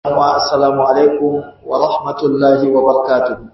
Assalamu alaikum wa rahmatullahi wa barakatuh.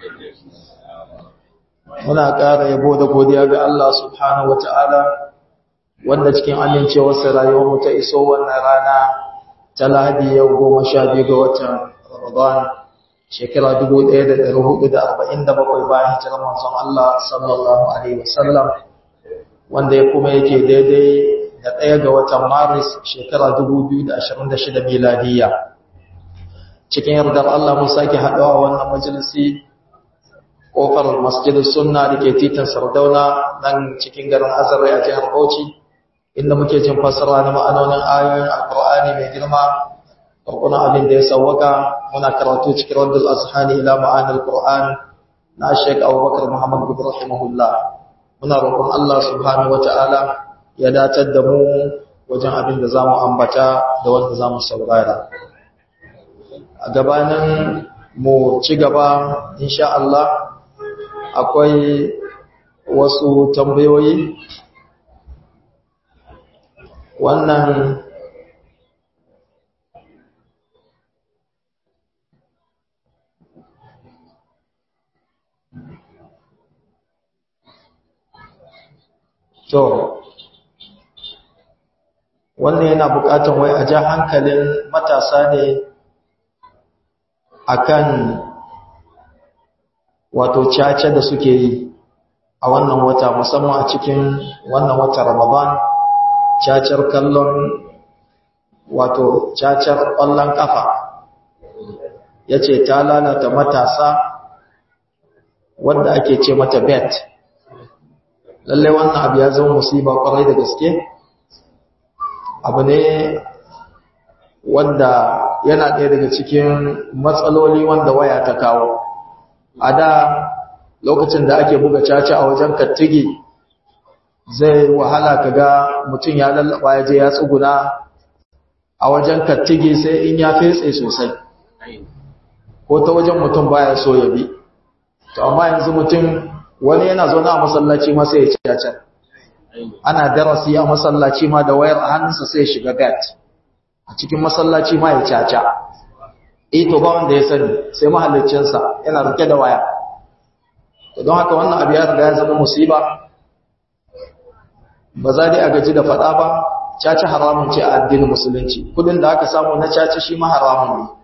Muna ƙara yabo da godiya ga Allah subhanahu wa ta'ala wanda cikin amincewarsa rayuwarmu ta iso wannan rana ta lahadi yau goma sha biyu ga watan Ramadan shekara dubu ɗaya da ɗari hudu da arba'in da bakwai bayan hijirar manzon Allah sallallahu alaihi wasallam wanda ya kuma yake daidai da ɗaya ga watan Maris shekara dubu biyu da ashirin da shida miladiyya. cikin yardar Allah mun sake haɗuwa wannan majalisi ƙofar masjidin sunna da ke titin sardauna nan cikin garin azare a jihar bauchi inda muke jin fassara na ma'anonin ayoyin alƙur'ani mai girma ƙarƙunan abin da ya sauwaka muna karatu cikin raddul azhani ila ma'anil qur'an na shek abubakar muhammad gudu rahimahullah muna roƙon Allah subhanahu wata'ala ya datar da mu wajen abin da zamu ambata da wanda zamu saurara a gabanin mu ci gaba insha Allah akwai wasu tambayoyi wannan to wannan yana bukatan wai a ja hankalin matasa ne akan wato caca da suke yi a wannan wata musamman a cikin wannan wata Ramadan cacar kallon wato cacar ƙwallon ƙafa yace ta lalata matasa wanda ake ce mata bet lalle wannan abu ya zama musiba kwarai da gaske abu ne wanda yana ɗaya daga cikin matsaloli wanda waya ta kawo a da lokacin da ake buga caca a wajen kattigi zai wahala kaga mutum ya lallaba ya je ya tsuguna a wajen kattigi sai in ya fetse sosai ko ta wajen mutum baya so ya bi to amma yanzu mutum wani yana zo na masallaci ma sai ya ci caca ana darasi a masallaci ma da wayar a hannunsa sai ya shiga gat a cikin masallaci ma ya caca eh to ba wanda ya sani sai mahallicinsa yana rike da waya to don haka wannan abu ya riga ya zama musiba ba za dai a gaji da faɗa ba caca haramun ce a addinin musulunci kudin da aka samu na caca shi ma haramun ne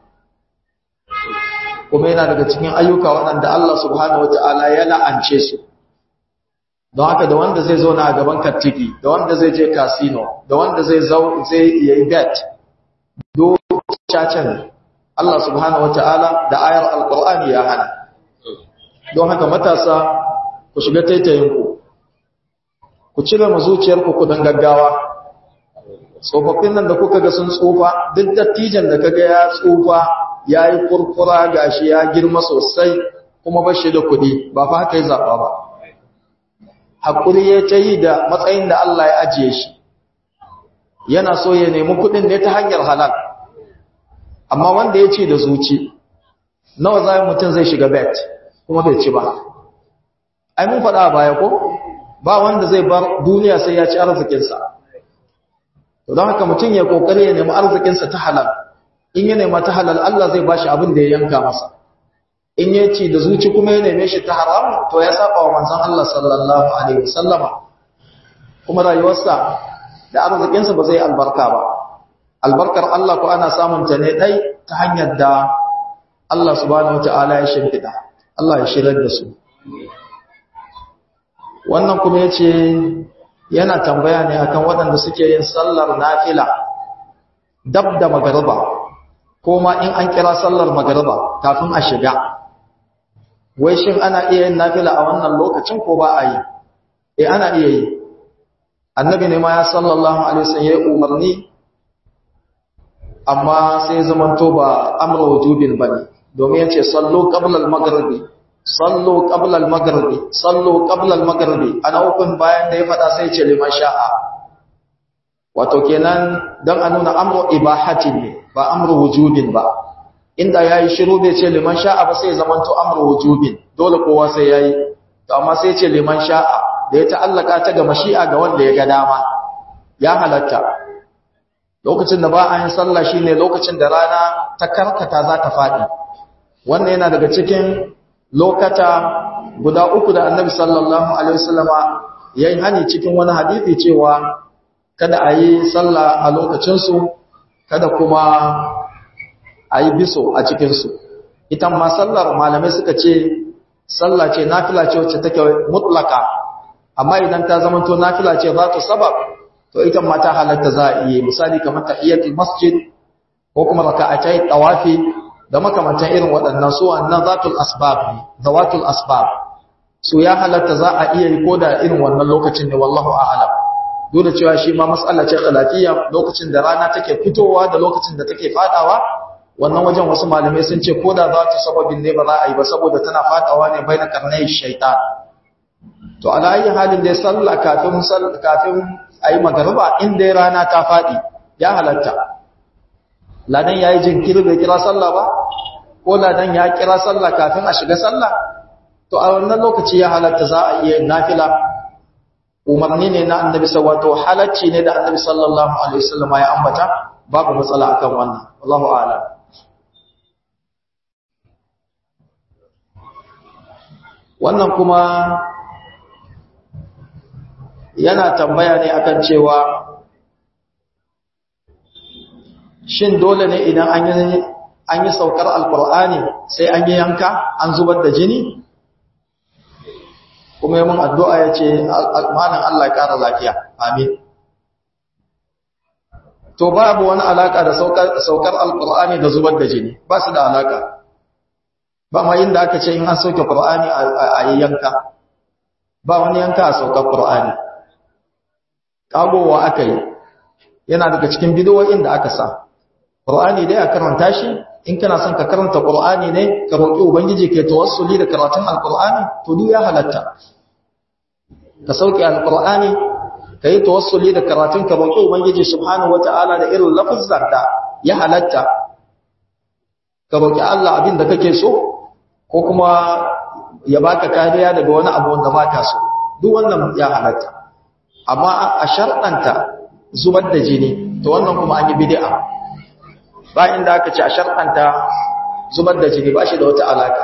kuma yana daga cikin ayyuka waɗanda Allah subhanahu wata'ala ya la'ance su don haka da wanda zai zauna a gaban kattiki da wanda zai je casino da wanda zai zai yi bet do cacan Allah subhanahu wata'ala da ayar alqur'ani ya hana don haka matasa ku shiga taitayinku ku cire mu zuciyarku ku dan gaggawa tsofaffin nan da kuka ga sun tsufa duk dattijan da kaga ya tsufa yayi kurkura gashi ya girma sosai kuma bashi da kuɗi ba fa haka ya zaba ba hakuri ya tayi da matsayin da Allah ya ajiye shi yana so ya nemi kuɗin ne ta hanyar halal amma wanda ya ce da zuci nawa zai mutum zai shiga bet kuma bai ci ba ai mun faɗa baya ko ba wanda zai bar duniya sai ya ci arzikinsa to don haka mutum ya kokari ya nemi arzikinsa ta halal in ya nema ta halal Allah zai bashi abin da ya yanka masa in ya ci da zuci kuma ya neme shi ta haram to ya saba wa manzon Allah sallallahu alaihi wasallama kuma rayuwarsa da arzikinsa ba zai albarka ba albarkar Allah ko ana samun ta ne dai ta hanyar da Allah subhanahu wataala ya shimfida Allah ya shirar da su wannan kuma yace yana tambaya ne akan waɗanda suke yin sallar nafila dab da magariba ko ma in an kira sallar magariba kafin a shiga wai shin ana iya yin nafila a wannan lokacin ko ba a yi eh ana iya yi annabi ne ma ya sallallahu alaihi wasallam ya umarni amma sai zamanto ba amru wujubin bane domin yace sallu qabla al-maghribi sallu qabla al-maghribi sallu qabla al-maghribi ana hukun bayan da ya fada sai ce liman sha'a wato kenan dan a nuna amru ibahatin ne ba amru wujubin ba inda yayi shiru bai ce liman sha'a ba sai zamanto amru wujubin dole kowa sai yayi to amma sai ce liman sha'a da ya ta'allaka ta ga mashi'a ga wanda ya ga dama ya halatta lokacin da ba a yin sallah shine lokacin da rana ta karkata za ta faɗi wannan yana daga cikin lokata guda uku da annabi sallallahu alaihi wasallama yayi hani cikin wani hadisi cewa kada a yi sallah a lokacinsu kada kuma a yi biso a cikinsu ita ma sallar malamai suka ce sallah ce nafila ce wacce take mutlaka amma idan ta zama to nafila ce za ta sabab to ita ma ta halatta za a iya misali kamar tahiyatul masjid ko kuma raka'atai tawafi da makamantan irin waɗannan su wannan zatul asbab ne zawatul asbab su ya halatta za a iya yi koda irin wannan lokacin ne wallahu a'lam duk da cewa shi ma mas'ala ce khilafiyya lokacin da rana take fitowa da lokacin da take fadawa wannan wajen wasu malamai sun ce koda za ta sababin ne ba za a yi ba saboda tana fadawa ne baina karnai shaitan to ala ayi halin da sallah kafin kafin ayi magariba in dai rana ta fadi ya halatta ladan yayi jinkiri bai kira sallah ba ko ladan ya kira sallah kafin a shiga sallah to a wannan lokaci ya halatta za a iya nafila umarni ne na annabi wato halacci ne da annabi sallallahu alaihi wasallam ya ambata babu matsala akan wannan wallahu a'lam wannan kuma yana tambaya ne akan cewa shin dole ne idan an yi an yi saukar alkur'ani sai an yi yanka an zubar da jini kuma yi mun addu'a ya ce malam Allah ya ƙara lafiya amin to babu wani alaƙa da saukar alkur'ani da zubar da jini ba su da alaƙa ba ma yin da aka ce in an sauke ƙur'ani a yi yanka ba wani yanka a saukar ƙur'ani ƙagowa aka yi yana daga cikin bidowoyin da aka sa ƙur'ani dai a karanta shi in kana son ka karanta ƙur'ani ne ka roƙi ubangiji ke tawassuli da karatun alƙur'ani to duk ya halatta ka sauke alƙur'ani ka yi tawassuli da karatun ka roƙi ubangiji subhanahu wata'ala da irin lafazar da ya halatta ka roƙi Allah abin da kake so ko kuma ya baka kariya daga wani abu wanda baka so duk wannan ya halatta amma a sharɗanta zubar da jini to wannan kuma an yi bid'a ba inda aka ce a sharɗanta zubar da jini ba shi da wata alaka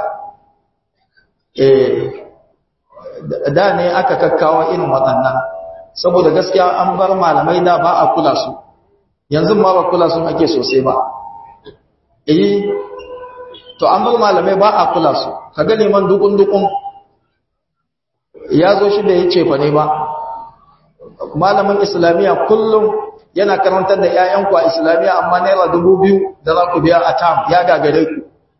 eh da ne aka kakkawa irin waɗannan saboda gaskiya an bar malamai da ba a kula su yanzu ma ba kula sun ake sosai ba eh to an bar malamai ba a kula su kaga neman dukun dukun ya zo shi da ya ce fa ne ba malamin islamiyya kullum yana karantar da ƴaƴanku a islamiyya amma naira dubu biyu da za ku biya a tam ya gagare ku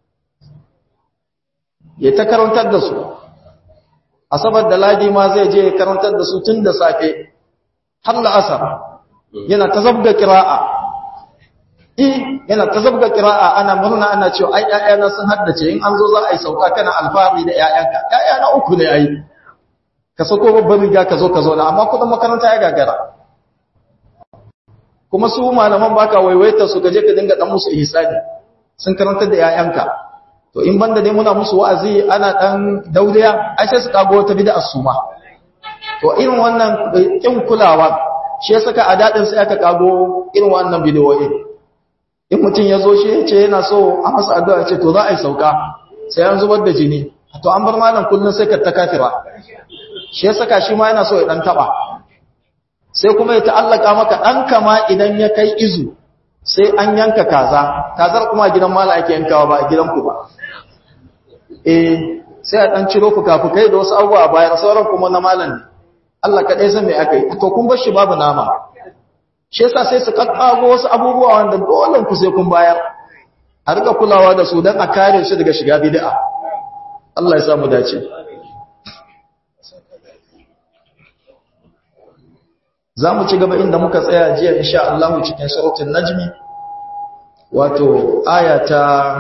ya ta karantar da su asabar da ladi ma zai je karantar da su tun da safe har la'asar yana ta zabga kira'a eh yana ta zabga kira'a ana murna ana cewa ai ƴaƴana sun haddace in an zo za a yi sauka kana alfahari da ƴaƴanka ƴaƴana uku ne ai ka sako babban riga ka zo ka zo na amma kudin makaranta ya gagara kuma su malaman baka waiwaita su gaje ka dinga dan musu ihsani sun karanta da ƴaƴanka to in banda dai muna musu wa'azi ana dan dauriya ai sai su kago wata bid'a suma to irin wannan kin kulawa shi ya saka a dadin sai aka kago irin wannan bidiyoyi in mutum ya zo shi ya ce yana so a masa addu'a ya ce to za a yi sauka sai an zubar da jini to an bar malam kullun sai ka ta kafira shi ya saka shi ma yana so ya dan taba sai kuma ya ta'allaka maka dan kama idan ya kai izu sai an yanka kaza kazar kuma gidan mala ake yankawa ba a gidanku ba eh sai a dan ciro fuka-fukai da wasu abubuwa bayan sauran kuma na malam ne Allah kaɗai san me aka yi to kun bar shi babu nama shi yasa sai su kakkago wasu abubuwa wanda dole ku sai kun bayar a rika kulawa da su don a kare su daga shiga bid'a Allah ya samu dace za mu ci gaba inda muka tsaya jiya insha Allah cikin suratul najmi wato aya ta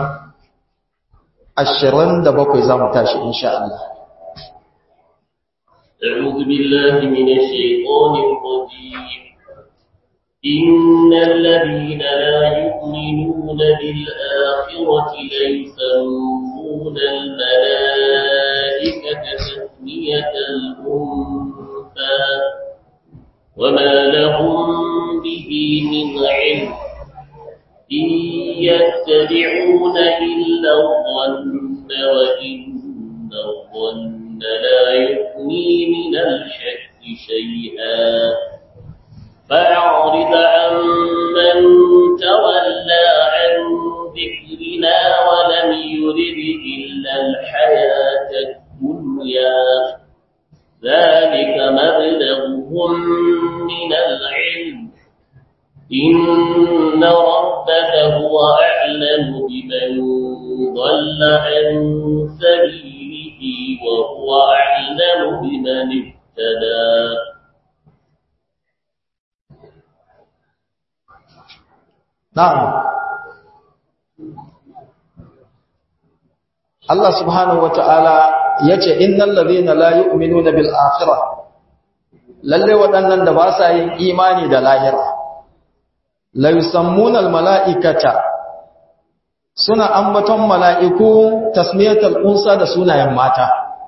27 za mu tashi insha Allah أعوذ بالله من الشيطان الرجيم إن الذين لا يؤمنون بالآخرة ليسمون الملائكة تسمية الأنثى وما لهم به به من علم إن يتبعون إلا الظن وإن الظن لا يغني من الشك شيئا فأعرض عن من تولى عن ذكرنا ولم يرد إلا الحياة الدنيا ذلك مبلغهم من العلم إن ربك هو أعلم بمن ضل عن سبيله وهو أعلم بمن اهتدى Na'am. Allah subhanahu wa ta'ala ya ce, Innan lalina la yu'minu na bil'afira, lalle waɗannan da ba sa yin imani da lahira, la yusammunan mala'ikata suna ambaton mala'iku tasmiyatar unsa da sunayen mata.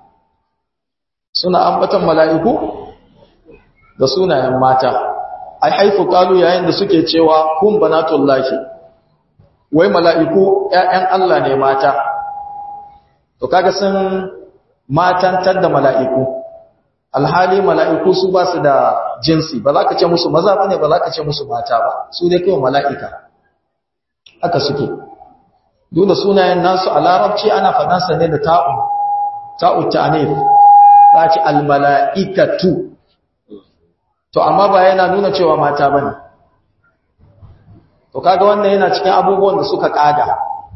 Suna ambaton mala'iku da sunayen mata. ai haifu kalu yayin da suke cewa kun banatullahi wai mala'iku ƴaƴan Allah ne mata to kaga sun matantar da mala'iku alhali mala'iku su ba su da jinsi ba za ka ce musu maza bane ba za ka ce musu mata ba su dai kawai mala'ika haka suke duk da sunayen nasu a larabci ana faɗansa ne da ta'u ta'u ta'anif za ce almala'ikatu to amma ba yana nuna cewa mata bane to kaga wannan yana cikin abubuwan da suka kaga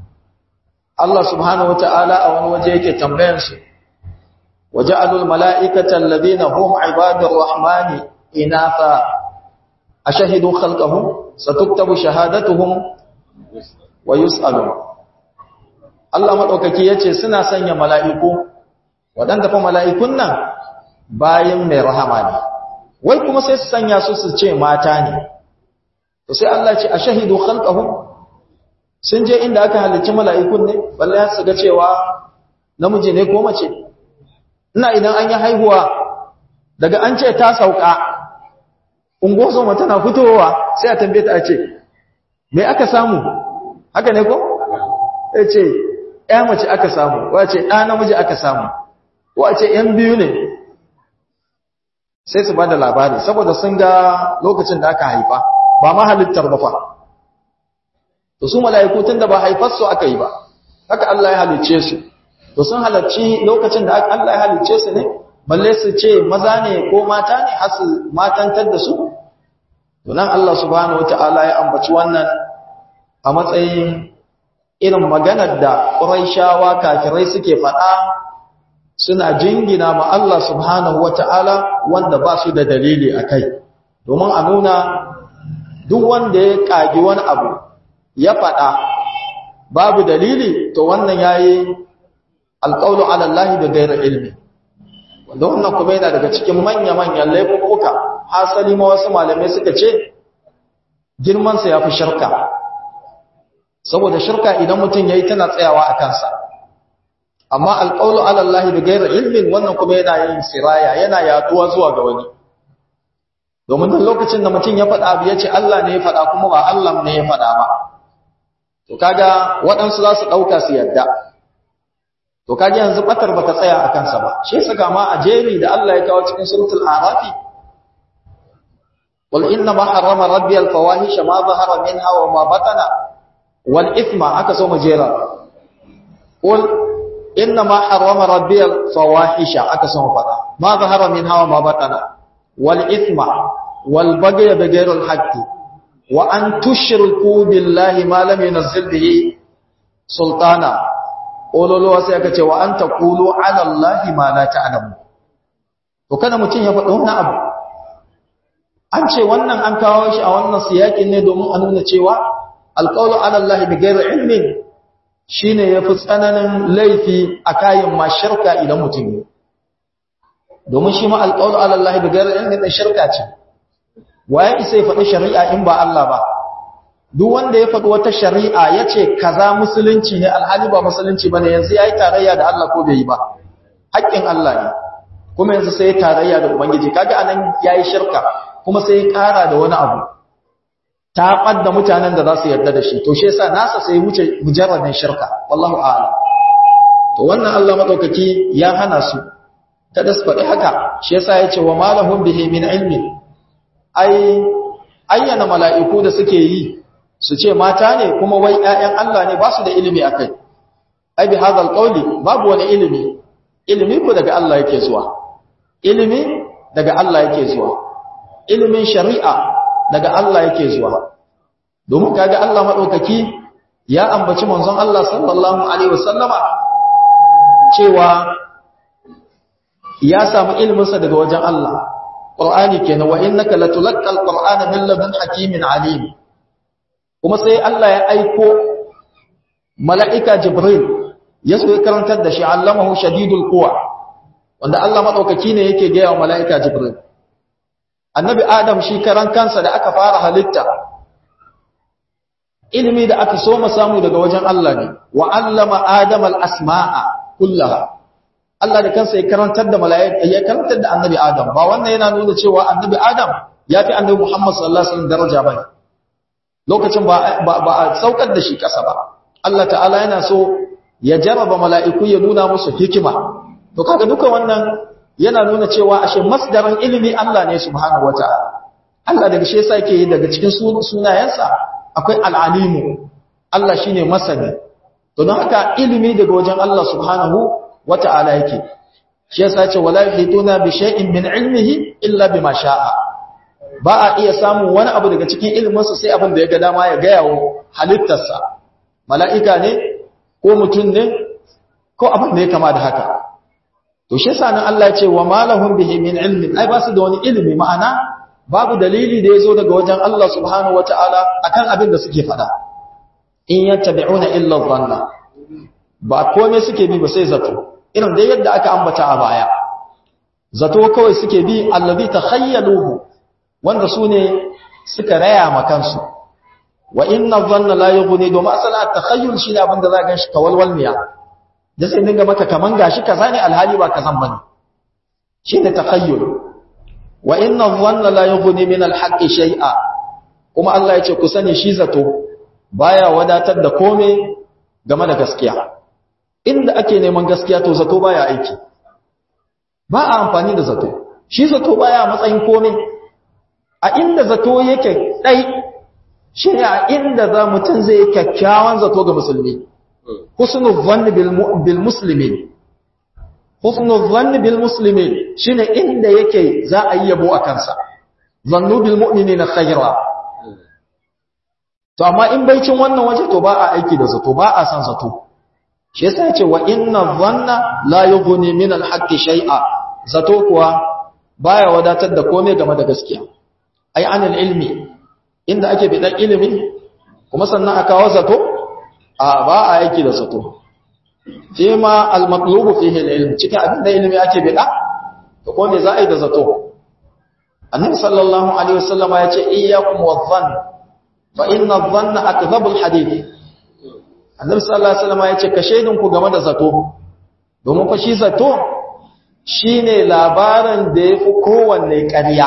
Allah subhanahu wataala a wani waje yake tambayan su waja'alul mala'ikata alladhina hum ibadur rahmani inatha ashhadu khalqahum satuktabu shahadatuhum wa yus'alun Allah madaukaki yace suna sanya mala'iku wadanda fa mala'ikun nan bayin mai rahama ne wai kuma sai su sanya su su ce mata ne to sai Allah ce a shahidu khalqahum sun je inda aka halicci mala'ikun ne balle ya su ga cewa namiji ne ko mace ina idan an yi haihuwa daga an ce ta sauka ungozo mata na fitowa sai a tambaye ta a ce me aka samu haka ne ko ya ce ya mace aka samu wa ce ɗa namiji aka samu ko a ce ‘yan biyu ne sai su ba da labari saboda sun ga lokacin da aka haifa ba ma halittar ba fa to su mala'iku tun da ba haifar su aka yi ba haka Allah ya halicce su to sun halarci lokacin da Allah ya halicce su ne balle su ce maza ne ko mata ne har su matantar da su to nan Allah subhanahu wataala ya ambaci wannan a matsayin irin maganar da Qurayshawa kafirai suke faɗa suna jingina ma Allah subhanahu wata'ala wanda ba su da dalili a kai domin a nuna duk wanda ya ƙagi wani abu ya faɗa babu dalili to wannan ya yi alƙaunu alallahi da gairar ilmi wanda wannan kuma yana daga cikin manya-manyan laifuka hasali ma wasu malamai suka ce girmansa ya fi shirka saboda shirka idan mutum ya yi tana tsayawa a kansa amma alƙaunu alallahi da gairar ilmin wannan kuma yana yin siraya yana yaduwa zuwa ga wani domin duk lokacin da mutum ya faɗa abu ya ce Allah ne ya faɗa kuma ba Allah ne ya faɗa ba to kaga waɗansu za su ɗauka su yadda to kaga yanzu batar bata tsaya a kansa ba shi saka ma a jeri da Allah ya kawo cikin suratul arafi wal inna ma harrama rabbi al fawahisha ma zahara minha wa ma batana wal ithma aka so mu jera qul inna ma harrama rabbi al fawahisha aka so mu fada ma zahara minha wa ma batana wal ithma wal baghy bi ghayri al haqqi wa an tushriku billahi ma lam yunzil bihi sultana ololowa sai aka ce wa an taqulu ala allahi ma la ta'lamu to kada mutun ya faɗa wannan abu an ce wannan an kawo shi a wannan siyakin ne domin a nuna cewa alqawlu ala allahi bi ghairi ilmin shine yafi tsananin laifi a kayan ma shirka idan mutum ne domin shi ma alqawlu ala allahi bi ghairi ilmin da shirka ce waye isa ya faɗi shari'a in ba Allah ba duk wanda ya faɗi wata shari'a ya ce kaza musulunci ne alhali ba musulunci ba ne yanzu ya yi tarayya da Allah ko bai yi ba haƙƙin Allah ne kuma yanzu sai ya tarayya da Ubangiji kaga anan ya yi shirka kuma sai ya ƙara da wani abu ta ɓadda mutanen da za su yarda da shi to shi yasa nasa sai wuce mujarradin shirka wallahu a'lam to wannan Allah madaukaki ya hana su kada su faɗi haka shi yasa ya ce wa malahum bihi min ilmi ai ayyana mala'iku da suke yi su ce mata ne kuma wai ƴaƴan Allah ne ba su da ilimi akai ai bi hadal qawli babu wani ilimi ilimi ko daga Allah yake zuwa ilimi daga Allah yake zuwa ilimin shari'a daga Allah yake zuwa domin kaga Allah madaukaki ya ambaci manzon Allah sallallahu alaihi wasallama cewa ya samu iliminsa daga wajen Allah Qur'ani kenan wa innaka latulaqqal qur'ana min ladun hakimin alim kuma sai Allah ya aiko mala'ika Jibril ya so ya karantar da shi allamahu shadidul quwa wanda Allah madaukaki ne yake ga wa mala'ika Jibril annabi Adam shi karan kansa da aka fara halitta ilimi da aka so samu daga wajen Allah ne wa allama Adam al-asma'a kullaha Allah da kansa ya karantar da mala'ika ya karantar da annabi Adam ba wannan yana nuna cewa annabi Adam ya fi annabi Muhammad sallallahu alaihi wasallam daraja bane lokacin ba ba a saukar da shi kasa ba Allah ta'ala yana so ya jarraba mala'iku ya nuna musu hikima to kaga duka wannan yana nuna cewa ashe masdarin ilimi Allah ne subhanahu wata'ala Allah daga shi yasa yake daga cikin sunayensa akwai al'alimu Allah shine masani to don haka ilimi daga wajen Allah subhanahu wata'ala yake shi yasa ce wala yuhituna bi shay'in min ilmihi illa bima sha'a ba a iya samun wani abu daga cikin iliminsa sai abin da ya ga dama ya gaya wa halittarsa mala'ika ne ko mutum ne ko abin da ya kama da haka to shi yasa nan Allah ya ce wa malahum bihi min ilmin ai ba su da wani ilimi ma'ana babu dalili da yazo daga wajen Allah subhanahu wataala akan abin da suke faɗa in yattabi'una illa dhanna ba komai suke bi ba sai zato irin da yadda aka ambata a baya zato kawai suke bi allazi takhayyaluhu wanda su ne suka raya ma kansu wa inna dhanna la yughni domin asala at-takhayyul shi ne abinda za ka ganshi kawalwal miya da sai dinga maka kaman gashi kaza ne alhali ba kazan bane shi ne takhayyul wa inna dhanna la yughni min al-haqqi shay'a kuma Allah ya ce ku sani shi zato baya wadatar da kome game da gaskiya inda ake neman gaskiya to zato baya aiki ba a amfani da zato shi zato baya matsayin kome a inda zato yake dai shi ne a inda za mutum zai kyakkyawan zato ga musulmi husnul dhanni bil muslimin husnul dhanni bil muslimin shine inda yake za a yi yabo a kansa zannu bil mu'minina khayra to amma in baicin wannan waje to ba a aiki da zato ba a san zato shi yasa yace wa inna dhanna la yughni min al haqqi shay'a zato kuwa baya wadatar da komai game da gaskiya ai anil ilmi inda ake bidan ilimi kuma sannan aka kawo zato a ba a aiki da zato fi ma al matlubu fihi al ilm cikin abin da ilimi ake bida to ko me za a yi da zato annabi sallallahu alaihi wasallama yace iyyakum wadh-dhann fa inna adh-dhanna akdhabul hadith annabi sallallahu alaihi wasallama yace ka shaidin ku game da zato domin fa shi zato shine labarin da yafi kowanne ƙarya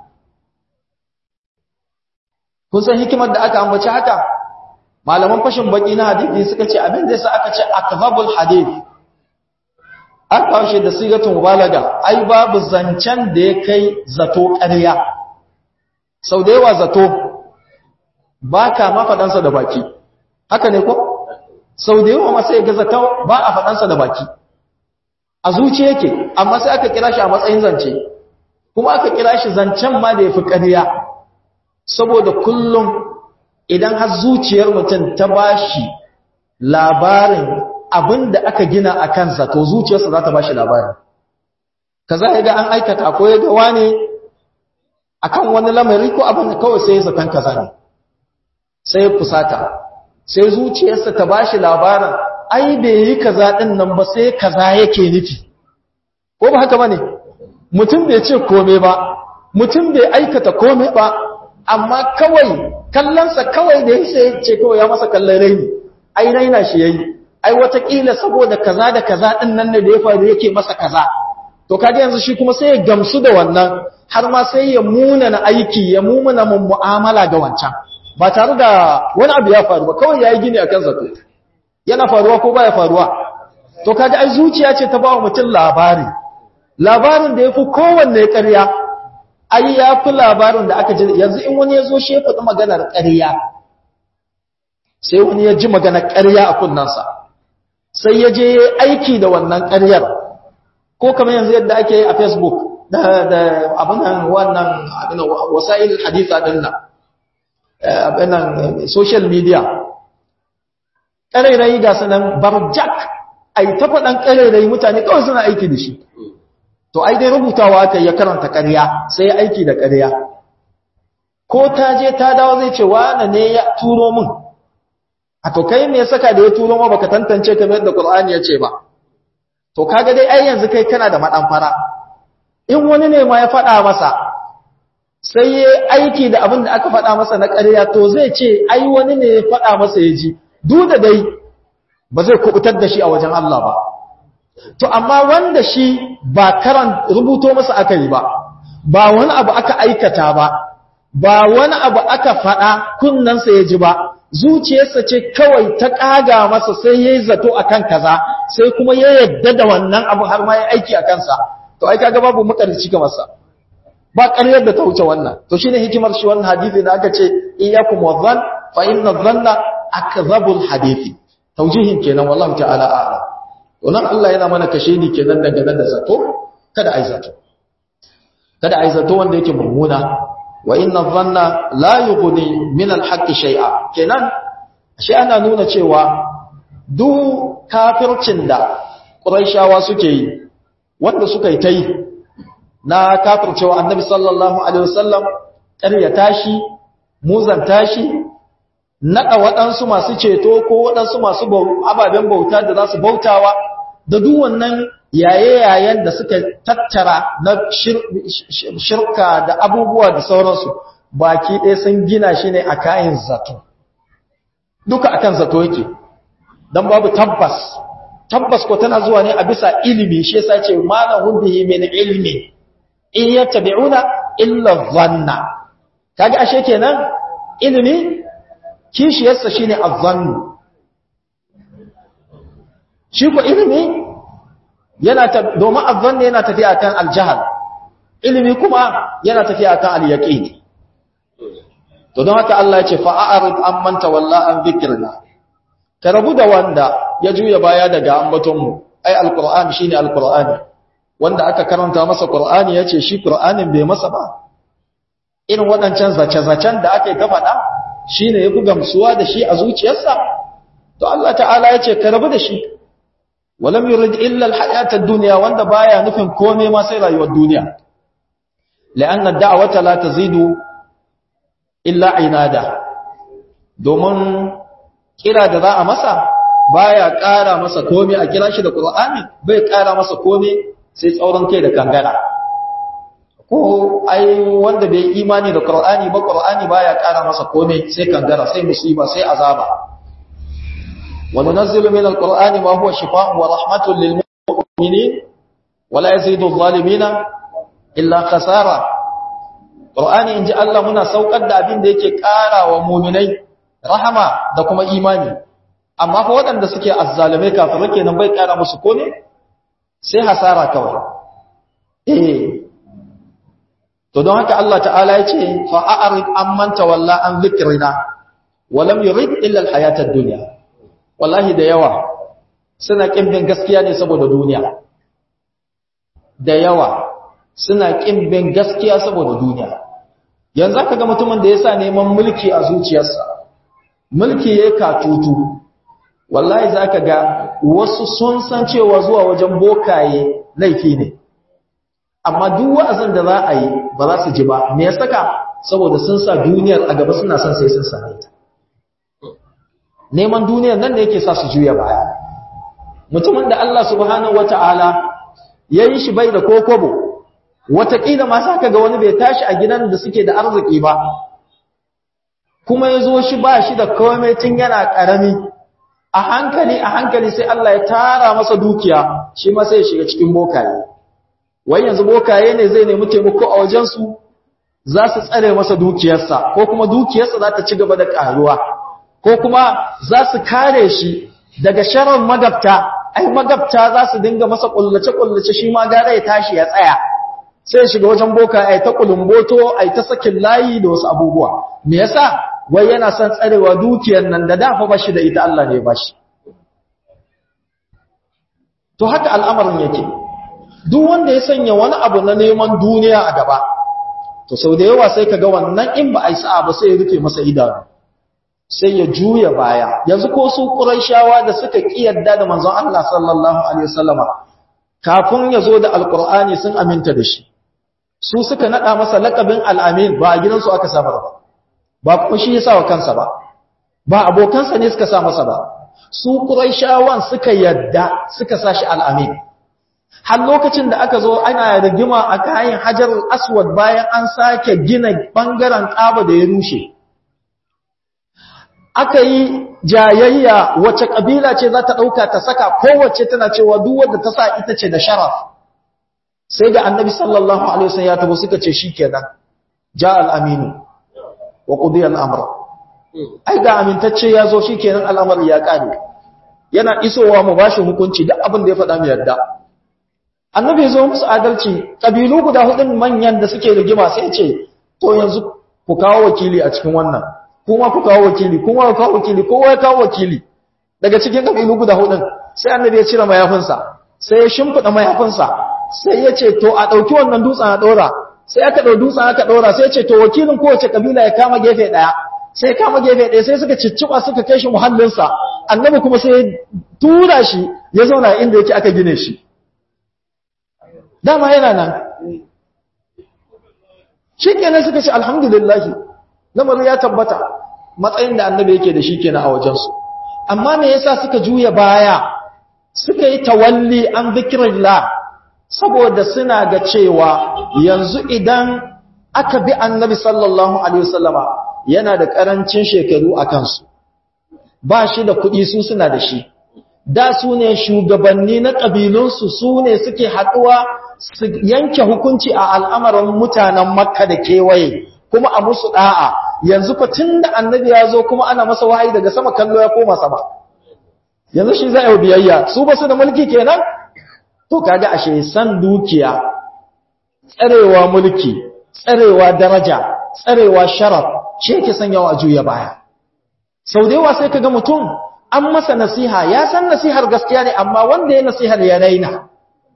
kun san hikimar da aka ambaci haka malaman fashin baki na hadisi suka ce abin da yasa aka ce akdhabul hadith an kawo shi da sigatun mubalaga ai babu zancen da ya kai zato ƙarya sau da yawa zato ba ka ma faɗansa da baki haka ne ko sau da yawa masu yaga zato ba a faɗansa da baki a zuci yake amma sai aka kira shi a matsayin zance kuma aka kira shi zancen ma da ya fi ƙarya saboda kullum idan har zuciyar mutum ta ba shi labarin abin da aka gina a kansa to zuciyarsa za ta ba shi labarin kaza ya ga an aikata ko ya ga wane akan wani lamari ko abin da kawai sai ya zaton kaza ne sai ya fusata sai zuciyarsa ta ba shi labarin ai bai yi kaza din nan ba sai kaza yake nufi ko ba haka bane mutum bai ce komai ba mutum bai aikata komai ba amma kawai kallonsa kawai da ya ce kawai ya masa kallon raini ai raina shi yayi ai watakila saboda kaza da kaza din nan ne da ya faru yake masa kaza to kaga yanzu shi kuma sai ya gamsu da wannan har ma sai ya muna na aiki ya mumuna mun mu'amala ga wancan ba tare da wani abu ya faru ba kawai yayi gini akan zato yana faruwa ko baya faruwa to kaga ai zuciya ce ta ba wa mutum labari labarin da yafi kowanne ƙarya ai yafi labarin da aka ji yanzu in wani ya zo shi ya faɗi maganar ƙarya sai wani ya ji maganar ƙarya a kunnansa sai ya je aiki da wannan ƙaryar ko kamar yanzu yadda ake yi a facebook da da abinan wannan abinan wasa'il haditha din nan abinan social media ƙarairayi ga sanan barjak ai ta faɗan ƙarairayi mutane kawai suna aiki da shi to ai dai rubutawa aka ya karanta ƙarya sai ya aiki da ƙarya ko ta je ta dawo zai ce wane ne ya turo min a to kai me ya saka da ya turo ma baka tantance kamar yadda Qur'ani ya ce ba to kaga dai ai yanzu kai kana da madan fara in wani ne ma ya faɗa masa sai ya aiki da abin da aka faɗa masa na ƙarya to zai ce ai wani ne ya faɗa masa ya ji duk da dai ba zai kubutar da shi a wajen Allah ba to amma wanda shi ba karan rubuto masa aka yi ba ba wani abu aka aikata ba ba wani abu aka faɗa kunnansa ya ji ba zuciyarsa ce kawai ta ƙaga masa sai ya yi zato a kan kaza sai kuma ya yadda da wannan abu har ma ya aiki a kansa to ai kaga babu makarci ga masa ba ƙaryar da ta wuce wannan to shine hikimar shi wannan hadisi da aka ce iyyakum wadhann fa inna dhanna akdhabul hadisi taujihin kenan wallahi ta'ala a'lam to nan Allah yana mana kashe ni kenan dangane da zato kada ai zato kada ai zato wanda yake mummuna wa inna dhanna la yughni min al-haqqi shay'a kenan shi ana nuna cewa duk kafircin da quraishawa suke yi wanda suka yi ta yi na kafircewa annabi sallallahu alaihi wasallam ƙaryata shi muzanta shi naɗa waɗansu masu ceto ko waɗansu masu ababen bauta da za su bautawa da duk wannan yaye-yayen da suka tattara na shirka da abubuwa da sauransu baki ɗaya sun gina shi ne a kayan zato duka akan zato yake don babu tabbas tabbas ko tana zuwa ne a bisa ilimi shi yasa ce malahun bihi min ilmi in yattabi'una illa dhanna kaga ashe kenan ilimi kishiyarsa shine azzannu shi ko ilimi yana ta domin azzannu yana tafiya kan aljahal ilimi kuma yana tafiya kan alyaqin to don haka Allah ya ce fa'arid amman tawalla an dhikrina ka rabu da wanda ya juya baya daga ambatonmu ai alqur'ani shine alqur'ani wanda aka karanta masa qur'ani yace shi qur'anin bai masa ba irin wadancan zace-zacen da aka yi ta faɗa shine yafi gamsuwa da shi a zuciyarsa to Allah ta'ala yace ka rabu da shi walam yurid illa alhayata ad-dunya wanda baya nufin komai ma sai rayuwar duniya la'anna ad-da'wata la tazidu illa inada domin kira da za a masa baya ƙara masa komai a kira shi da Qur'ani bai ƙara masa komai sai tsauran kai da kangara ko ai wanda bai imani da Qur'ani ba Qur'ani baya ƙara masa komai sai kangara sai musiba sai azaba wa nunazzilu min al-Qur'ani ma huwa shifaa'un wa rahmatun lil mu'minin wa la yazidu adh-dhalimina illa khasara Qur'ani inji Allah muna saukar da abin da yake ƙara wa mu'minai rahama da kuma imani amma fa waɗanda suke azzalume kafirai kenan bai ƙara musu kome sai hasara kawai eh to don haka Allah ta'ala ya ce fa a'rid amman tawalla an dhikrina wa lam yurid illa al-hayata ad-dunya wallahi da yawa suna kimbin gaskiya ne saboda duniya da yawa suna kimbin gaskiya saboda duniya yanzu aka ga mutumin da yasa neman mulki a zuciyarsa mulki ya katutu wallahi za ka ga wasu sun san cewa zuwa wajen bokaye laifi ne amma duk wa'azin da za a yi ba za su ji ba me ya saka saboda sun sa duniyar a gaba suna son sai sun same ta neman duniyar nan da yake sa su juya baya mutumin da Allah subhanahu wata'ala ya yi shi bai da kokobo wataƙila ma sa ka ga wani bai tashi a gidan da suke da arziki ba kuma ya zo shi ba shi da komai tun yana ƙarami a hankali a hankali sai Allah ya tara masa dukiya shi ma sai ya shiga cikin bokaye wai yanzu bokaye ne zai nemi taimako a wajensu za su tsare masa dukiyarsa ko kuma dukiyarsa za ta ci gaba da ƙaruwa ko kuma za su kare shi daga sharar magabta ai magabta za su dinga masa kullace-kullace shi ma gara ya tashi ya tsaya sai shiga wajen boka ai ta kulumboto ai ta sakin layi da wasu abubuwa me yasa wai yana son tsarewa dukiyar nan da dafa bashi da ita Allah ne bashi to haka al'amarin yake duk wanda ya sanya wani abu na neman duniya a gaba to sau da yawa sai kaga wannan in ba a yi sa'a ba sai ya rufe masa idanu sai ya juya baya yanzu ko su quraishawa da suka kiyarda da manzon Allah sallallahu alaihi wasallama kafin ya zo da alqur'ani sun aminta da shi su suka nada masa laqabin al-amin ba a gidansu aka samar ba ba kuma shi ya sa wa kansa ba ba abokansa ne suka sa masa ba su quraishawan suka yadda suka sa shi al-amin har lokacin da aka zo ana rigima a kayan hajar aswad bayan an sake gina bangaren kaba da ya rushe aka yi jayayya wace kabila ce za ta ɗauka ta saka kowace tana cewa duk wadda ta sa ita ce da sharaf sai ga annabi sallallahu alaihi wasallam ya tabo suka ce shikenan ja al-aminu wa qudiya al-amr ai ga amintacce ya zo shikenan al'amari ya kare yana isowa mu bashi hukunci duk abin da ya faɗa mu yarda annabi ya zo musu adalci kabilu guda hudun manyan da suke rigima sai ya ce to yanzu ku kawo wakili a cikin wannan kuma ku kawo wakili kuma ku kawo wakili kowa ya kawo wakili daga cikin kabilu guda hudun sai annabi ya cire mayafinsa sai ya shimfida mayafinsa sai ya ce to a dauki wannan dutsen a dora sai aka dau dutsen aka dora sai ya ce to wakilin kowace kabila ya kama gefe daya sai kama gefe daya sai suka cicciba suka kai shi muhallinsa annabi kuma sai ya tura shi ya zauna inda yake aka gine shi dama yana nan shi kenan suka ce alhamdulillahi lamarin ya tabbata matsayin da annabi yake da shi kenan a wajensu amma me yasa suka juya baya suka yi tawalli an zikirillah saboda suna ga cewa yanzu idan aka bi annabi sallallahu alaihi wasallama yana da karancin shekaru a kansu ba shi da kuɗi su suna da shi da su ne shugabanni na ƙabilunsu su ne suke haɗuwa su yanke hukunci a al'amarin mutanen makka da kewaye kuma a musu ɗa'a yanzu fa tun da annabi ya zo kuma ana masa wahayi daga sama kallo ya koma sama yanzu shi za a yi biyayya su ba su da mulki kenan to kaga ashe san dukiya tsarewa mulki tsarewa daraja tsarewa sharaf shi yake sanyawa a juya baya sau da yawa sai kaga mutum an masa nasiha ya san nasihar gaskiya ne amma wanda ya nasihar ya raina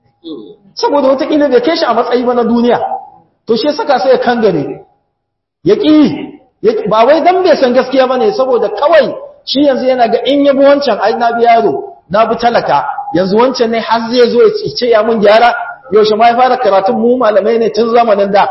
saboda watakila bai kai shi a matsayi ba na duniya to shi saka sai ya kangare ya ƙi ba wai dan bai san gaskiya ba ne saboda kawai shi yanzu yana ga in yabi wancan ai na bi yaro na bi talaka yanzu wancan ne har zai zo ya ce ya mun gyara yaushe ma ya fara karatun mu malamai ne tun zamanin da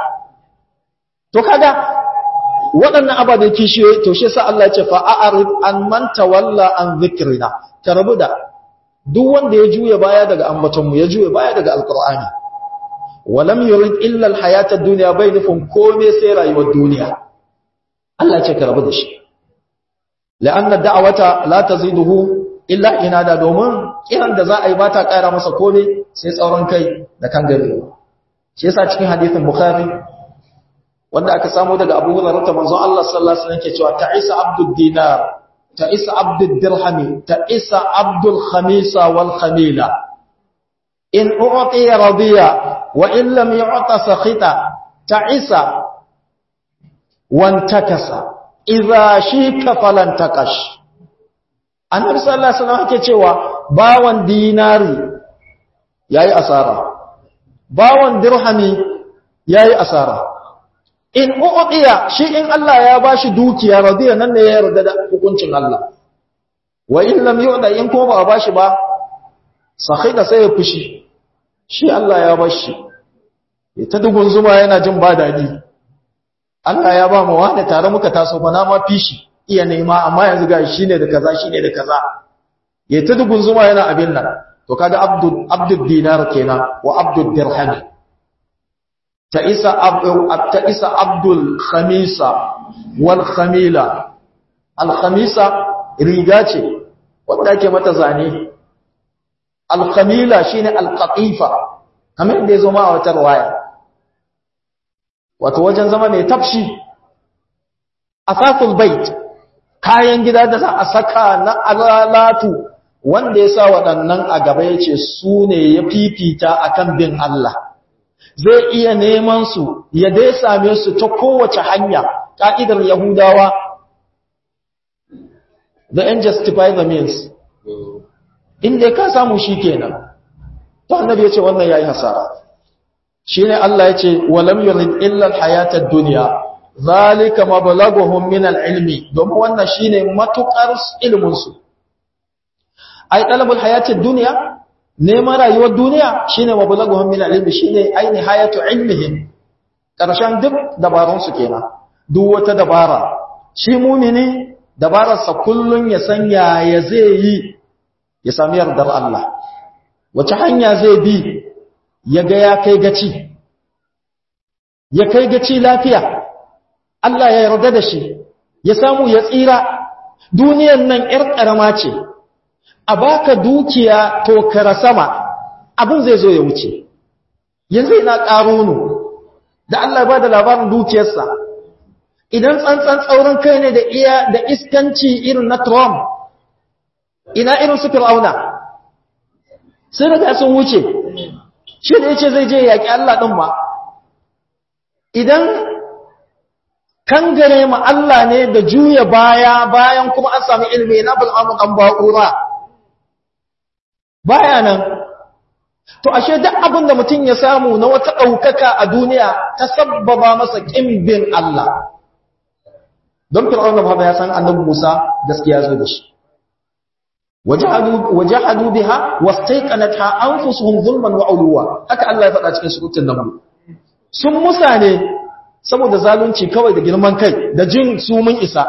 to kaga waɗannan ababen kishiyoyi to shi sa Allah ya ce fa a'rid an man tawalla an dhikrina ka rabu da duk wanda ya juya baya daga ambatonmu ya juya baya daga alkur'ani walam yurid illa alhayata ad-dunya bai nufin komai sai rayuwar duniya Allah ce ka rabu da shi la'anna da'awata la taziduhu illa inada domin kiran da za a yi ba ta ƙara masa komai sai tsauran kai da kan gari shi yasa cikin hadisin bukhari wanda aka samu daga Abu Hurairah manzon Allah sallallahu alaihi wasallam ke cewa ta'isa abdud dinar ta'isa abdul dirhami ta'isa abdul khamisa wal khamila in u'ti radiya wa in lam yu'ta sakhita ta'isa wantakasa idza shika falan takash annabi sallallahu alaihi wasallam yake cewa bawan dinari yayi asara bawan dirhami yayi asara in u'tiya shi in Allah ya bashi dukiya radiya nan ne ya yarda da hukuncin Allah wa in lam yu'da in ko ba bashi ba sakhida sai ya fushi shi Allah ya bashi ya ta dugun zuma yana jin ba dadi Allah ya ba mu wani tare muka taso fa na ma fishi iya nema amma yanzu ga shi ne da kaza shi ne da kaza ya ta dugun zuma yana abin nan to kaga abdul abdul dinar kenan wa abdul dirham ta isa abdul ta isa abdul khamisa wal khamila al khamisa riga ce wanda ake mata zane al khamila shine al qatifa kamar da yazo ma a wata riwaya wato wajen zama mai tafshi asasul bait kayan gida da za a saka na alalatu wanda ya sa waɗannan a gaba ya ce su ne ya fifita akan bin Allah zai iya neman su ya dai same su ta kowace hanya ƙa'idar yahudawa the end justify the means inda ka samu shi kenan to annabi ya ce wannan ya yi hasara shi ne Allah ya ce walam yurid illa alhayata ad-dunya zalika mablaghuhum min al-ilmi domin wannan shine matukar ilmin su ai talabul hayati ad-dunya neman rayuwar duniya shine mablaghuhum min al-ilmi shine ai nihayatu ilmihim karshen duk dabarun su kenan duk wata dabara shi mumini dabararsa kullun ya san yaya zai yi ya sami yardar Allah wace hanya zai bi ya ga ya kai gaci ya kai gaci lafiya Allah ya yarda da shi ya samu ya tsira duniyan nan ƴar ƙarama ce a baka dukiya to kara sama abin zai zo ya wuce yanzu ina ƙaronu da Allah ba da labarin dukiyarsa idan tsantsan tsaurin kai ne da iya da iskanci irin na Trump ina irin su Fir'auna sai daga sun wuce shi da yace zai je yaƙi Allah din ma idan kangare ma Allah ne da juya baya bayan kuma an sami ilmi na bil'amun an ba'ura baya nan to ashe duk abin da mutum ya samu na wata ɗaukaka a duniya ta sabbaba masa ƙimbin Allah don fir'auna ba ya san annabi Musa gaskiya zo da shi wajahadu biha wastaiqanatha anfusuhum zulman wa uluwa haka Allah ya faɗa cikin suratul naml sun musa ne saboda zalunci kawai da girman kai da jin su mun isa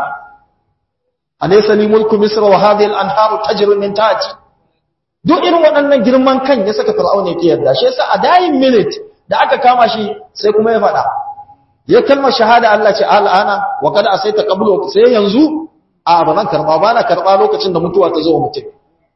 alaysa li mulku misra wa hadhihi al-anharu tajri min tahti duk irin waɗannan girman kan ya saka fir'auna yake yarda shi yasa a dayin minute da aka kama shi sai kuma ya faɗa ya kalmar shahada Allah ce al'ana wa qad asaita qablu sai yanzu a ba zan karba ba na karba lokacin da mutuwa ta zo wa mutum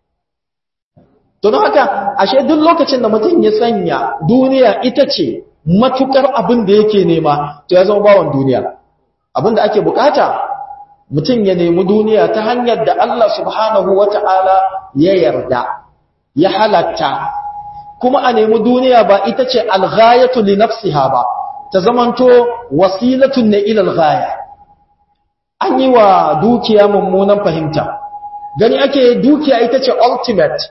to don haka ashe duk lokacin da mutum ya sanya duniya ita ce matukar abin da yake nema to ya zama bawan duniya abin da ake bukata mutum ya nemi duniya ta hanyar da Allah subhanahu wata'ala ya yarda ya halatta kuma a nemi duniya ba ita ce alghayatu li nafsiha ba ta zamanto wasilatun ne ila alghaya an yi wa dukiya mummunan fahimta gani ake dukiya ita ce ultimate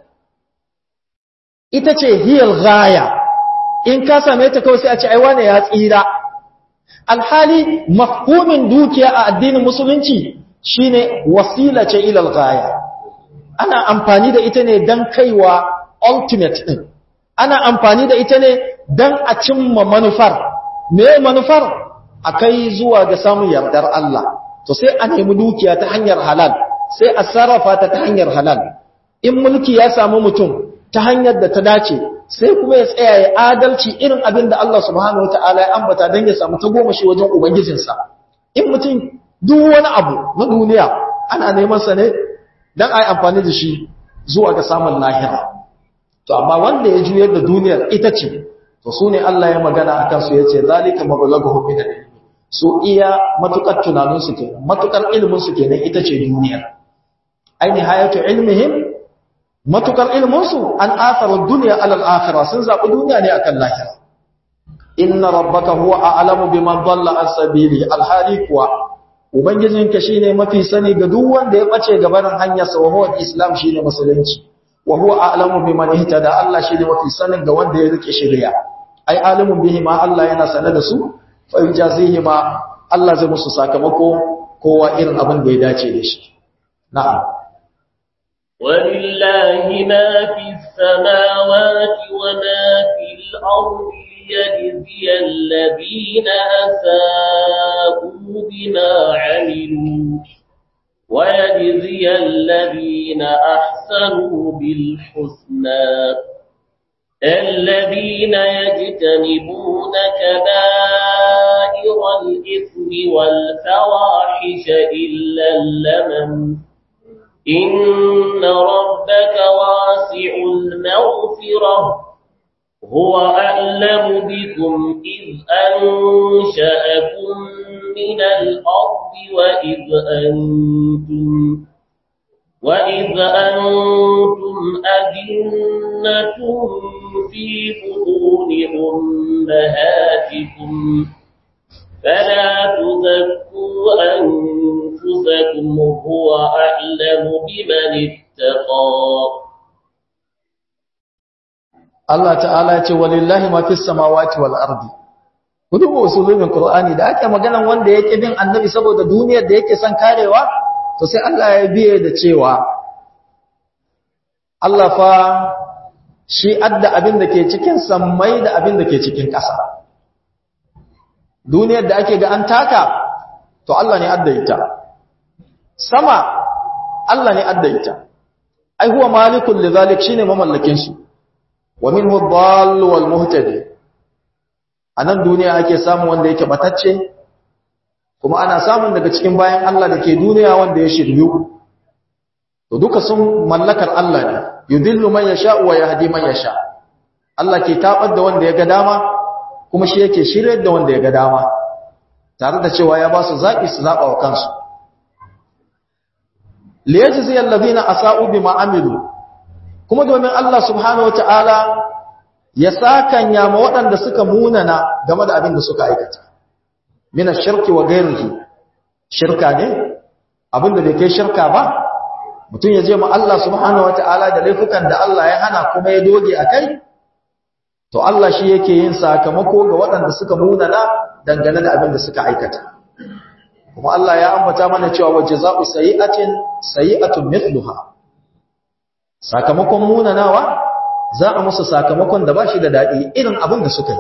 ita ce hiyar gaya in ka same ta kawai sai a ce ai wane ya tsira alhali mafhumin dukiya a addinin musulunci shine wasila ce ilal gaya ana amfani da ita ne dan kaiwa ultimate din ana amfani da ita ne dan a cimma manufar me manufar akai zuwa ga samun yardar Allah to sai a nemi dukiya ta hanyar halal sai a sarrafa ta ta hanyar halal in mulki ya samu mutum ta hanyar da ta dace sai kuma ya tsaya ya adalci irin abin da Allah subhanahu wataala ya ambata don ya samu ta goma shi wajen ubangijinsa in mutum duk wani abu na duniya ana neman sa ne don a yi amfani da shi zuwa ga samun lahira to amma wanda ya juyar da duniyar ita ce to su ne Allah ya magana a kansu ya ce zalika mabalaghu min al su iya matukar tunaninsu kenan matukar ilminsu kenan ita ce duniyar aini hayatu ilmihim matukar ilminsu an asarar duniya alal akhirah sun zaɓi duniya ne akan lahira inna rabbaka huwa a'lamu biman dalla an sabili alhali kuwa ubangijinka shine mafi sani ga duk wanda ya bace gabanin hanyar sa wa huwa islam shine musulunci wa huwa a'lamu biman ihtada Allah shine mafi sanin ga wanda ya rike shari'a ai alimun bihi ma Allah yana sanar da su fa yujazihi ma Allah zai musu sakamako kowa irin abin da ya dace da shi na'am ولله ما في السماوات وما في الأرض ليجزي الذين أساءوا بما عملوا ويجزي الذين أحسنوا بالحسنى الذين يجتنبون كبائر الإثم والفواحش إلا اللمم إن ربك واسع المغفرة هو أعلم بكم إذ أنشأكم من الأرض وإذ أنتم وإذ أنتم أجنة في بطون أمهاتكم فلا تزكوا أنفسكم هو أعلم بمن اتقى Allah ta'ala ya ce walillahi ma fis samawati wal ardi kudu usulubin qur'ani da ake maganan wanda yake bin annabi saboda duniyar da yake son karewa to sai Allah ya biye da cewa Allah fa shi adda abin da ke cikin sammai da abin da ke cikin ƙasa duniyar da ake ga an taka to Allah ne adda ita sama Allah ne adda ita ai huwa malikul lidhalik shine mamallakin shi wa minhu ad-dall wal muhtadi anan duniya ake samu wanda yake batacce kuma ana samun daga cikin bayan Allah da ke duniya wanda ya shiryu to duka sun mallakar Allah ne yudillu man yasha wa yahdi man yasha Allah ke tabar da wanda ya ga dama kuma shi yake shiryar da wanda ya ga dama tare da cewa ya ba su zaki su zaba wa kansu liyajzi alladhina asa'u bima amilu kuma domin Allah subhanahu wataala ya sakanya ma waɗanda suka munana game da abin da suka aikata min ash-shirki wa ghayrihi shirka ne abin da bai kai shirka ba mutum ya je ma Allah subhanahu wataala da laifukan da Allah ya hana kuma ya doge akai to Allah shi yake yin sakamako ga waɗanda suka munana dangane da abin da suka aikata kuma Allah ya ambata mana cewa wa jazaa'u sayi'atin sayi'atun mithluha sakamakon munanawa za a musu sakamakon da bashi da dadi irin abin da suka yi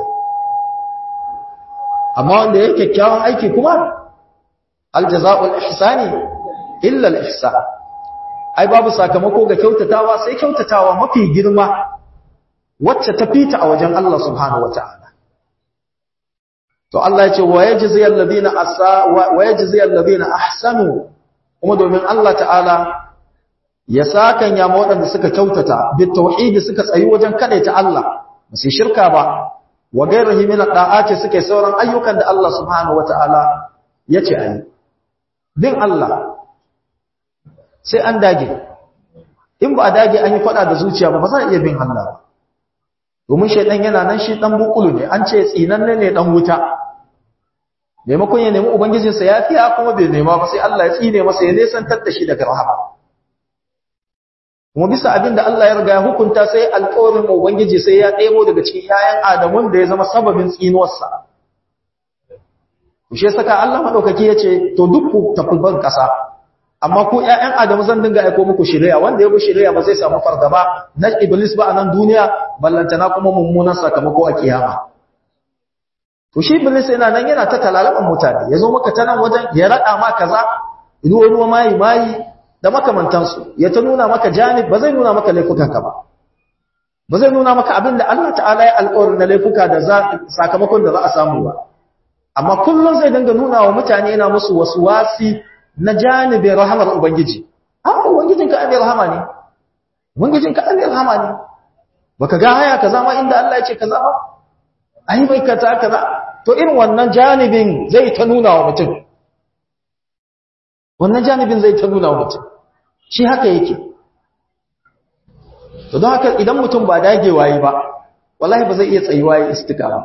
amma wanda yake kyakkyawan aiki kuma aljazaa'ul ihsani illa al-ihsan ai babu sakamako ga kyautatawa sai kyautatawa mafi girma wacce ta fita a wajen Allah subhanahu wataala to Allah ya ce wa yajzi alladhina asa wa yajzi alladhina ahsanu kuma domin Allah ta'ala ya sakan ya ma waɗanda suka kyautata bi tauhidi suka tsayi wajen kadaita Allah ba su shirka ba wa gairihi min da'ati suke sauran ayyukan da Allah subhanahu wata'ala yace ayi bin Allah sai an dage in ba a dage an yi fada da zuciya ba ba za a iya bin Allah ba domin shaidan yana nan shi dan bukulu ne an ce tsinanne ne dan wuta maimakon ya nemi ubangijinsa ya fiya kuma bai nema ba sai Allah ya tsine masa ya nesantar da shi daga rahama kuma bisa abin da Allah ya riga ya hukunta sai alƙawarin ubangiji sai ya ɗebo daga cikin yayan adamun da ya zama sababin tsinuwarsa shi saka Allah madaukaki ya ce to duk ku tafi ban kasa amma ku ƴaƴan adamu zan dinga aiko muku shari'a wanda ya bi shari'a ba zai samu fargaba na iblis ba a nan duniya ballantana kuma mummunan sakamako a kiyama to shi iblis yana nan yana ta talalaban mutane ya zo maka ta nan wajen ya rada ma kaza ruwa ruwa mayi mayi da makamantansu ya ta nuna maka janib ba zai nuna maka laifukanka ba ba zai nuna maka abin da Allah ta'ala ya alƙawarin na laifuka da sakamakon da za a samu ba amma kullum zai dinga nuna wa mutane yana musu wasu wasi na janibin rahamar ubangiji a ubangijinka abin rahama ne ubangijinka abin rahama ne baka ga haya kaza ma inda Allah ya ce kaza ba ai bai kaza kaza to irin wannan janibin zai ta nuna wa mutum wannan janibin zai ta nuna wa mutum shi haka yake to don haka idan mutum ba dagewa yi ba wallahi ba zai iya tsayuwa ya istiqama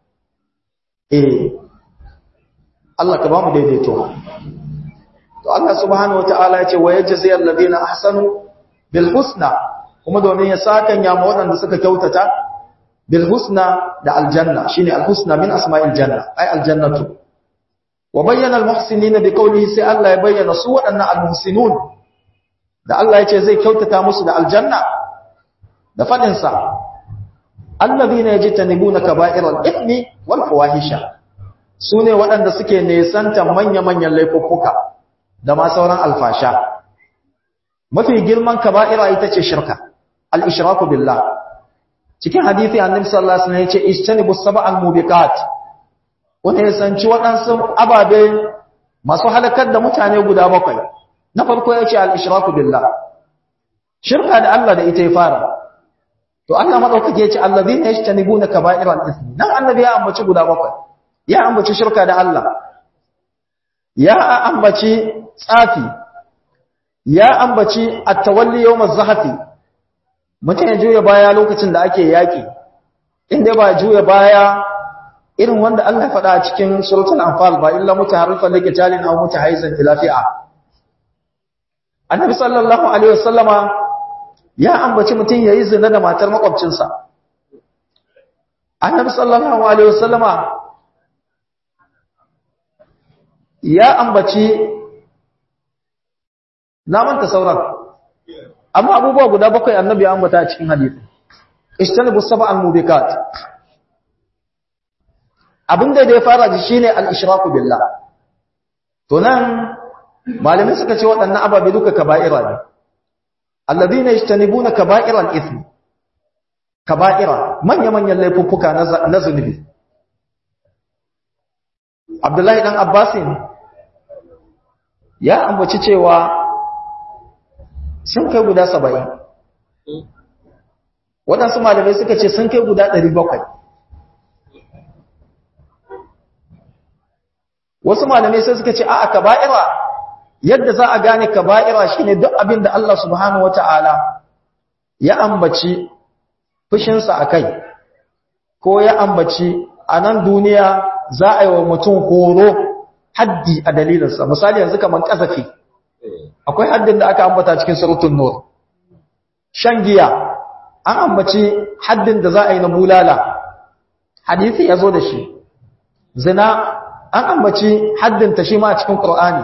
eh Allah ka ba mu daidaito to Allah subhanahu wataala ya ce wa yajzi alladhina ahsanu bil husna kuma domin ya sakan ya waɗanda suka kyautata bil husna da aljanna shine al husna min asma'il janna ay al jannatu wa bayyana al muhsinina bi qawlihi sai Allah ya bayyana su waɗannan al muhsinun da Allah ya ce zai kyautata musu da aljanna da fadin sa alladhina yajtanibuna kaba'iral ithmi wal fawahisha sune waɗanda suke nesanta manya-manyan laifuffuka da ma sauran alfasha mafi girman kaba'ira ita ce shirka al-ishraku billah cikin hadisi annabi sallallahu alaihi wasallam yace istanibu sab'al mubiqat wanda ya sanci waɗansu ababe masu halakar da mutane guda bakwai na farko yace al-ishraku billah shirka da Allah da ita ya fara to Allah madaukake ya ce allazina yajtanibuna kaba'iral ithmi nan annabi ya ambaci guda bakwai ya ambaci shirka da Allah ya ambaci tsafi ya ambaci at-tawalli yawm az-zahfi mutum ya juya baya lokacin da ake yaki inda ba juya baya irin wanda Allah ya faɗa a cikin suratul anfal ba illa mutaharrifan liqitalin aw mutahayyizan ila fi'a annabi sallallahu alaihi wasallama ya ambaci mutum yayi zina da matar makwabcinsa annabi sallallahu alaihi wasallama ya ambaci na manta sauran amma abubuwa guda bakwai annabi ya ambata a cikin hadisi ishtanibu sab'al mubikat abinda da ya fara da shine al-ishraku billah to nan malamai suka ce waɗannan ababe duka kaba'ira ne alladhina yajtanibuna kaba'iral ithmi kaba'ira manya-manyan laifuffuka na zunubi Abdullahi dan Abbasin ya ambaci cewa sun kai guda saba'in waɗansu malamai suka ce sun kai guda ɗari bakwai wasu malamai sai suka ce a kaba'ira yadda za a gane kaba'ira shine duk abin da Allah subhanahu wata'ala ya ambaci fushinsa a kai ko ya ambaci a nan duniya za a yi wa mutum horo haddi a dalilinsa misali yanzu kamar ƙazafi akwai haddin da aka ambata cikin surutun nur shan giya an ambaci haddin da za a yi na bulala hadisi ya zo da shi zina an ambaci haddinta shi ma a cikin ƙur'ani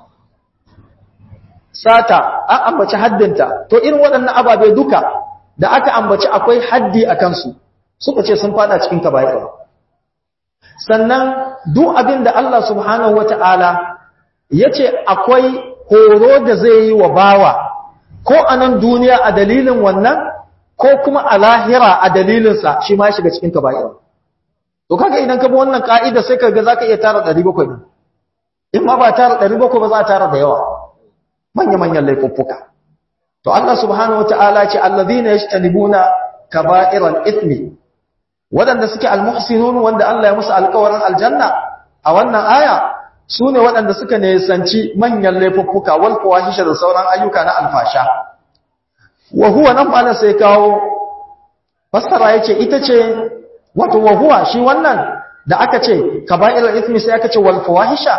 sata an ambaci haddinta to irin waɗannan ababe duka da aka ambaci akwai haddi a kansu suka ce sun fada cikin kaba'ir sannan duk abin da Allah subhanahu wata'ala ya ce akwai horo da zai yi wa bawa ko a nan duniya a dalilin wannan ko kuma a lahira a dalilinsa shi ma shiga cikin kaba'ir to kaga idan ka bi wannan ka'ida sai kaga zaka iya tara 700 ne in ma ba tara 700 ba za a tara da yawa manya-manyan laifuffuka to Allah subhanahu wata'ala ce allazina yajtanibuna kaba'iral ithmi wadanda suke almuhsinun wanda Allah ya musu alƙawarin aljanna a wannan aya sune wadanda suka nesanci manyan laifuffuka wal fawahisha da sauran ayyuka na alfasha wa huwa nan malan sai kawo fassara yace ita ce wato wa huwa shi wannan da aka ce kaba'iral ithmi sai aka ce wal fawahisha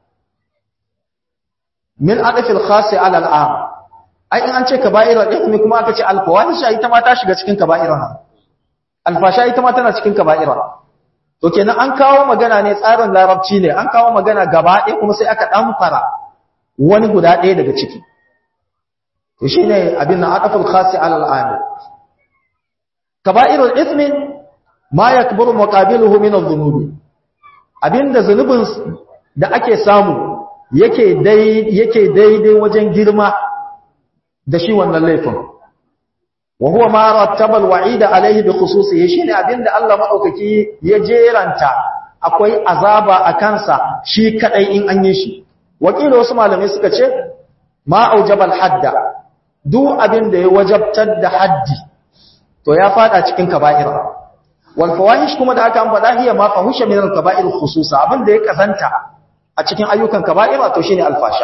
min adafil khasi ala al'am ai in an ce kaba'ira ithmi kuma aka ce al-fawahisha ita ma ta shiga cikin kaba'ira al-fasha ita ma tana cikin kaba'ira to kenan an kawo magana ne tsarin larabci ne an kawo magana gaba ɗaya kuma sai aka dan fara wani guda ɗaya daga ciki to shine abin nan adafil khasi ala al'am kaba'irul ithmi ma yakburu muqabiluhu min adh-dhunubi abinda zunubin da ake samu yake daidai wajen girma da shi wannan laifin wa huwa ma rattaba alwa'ida alaihi bi khususihi shine abinda Allah madaukaki ya jeranta akwai azaba a kansa shi kadai in an yi shi wakili wasu malamai suka ce ma aujaba alhadda duk abinda ya wajabtar da haddi to ya fada cikin kaba'ira wal fawahish kuma da aka ambata hiya ma fahusha min al-kaba'ir khususa abinda ya kasanta a cikin ayyukan kaba'ira to shine alfasha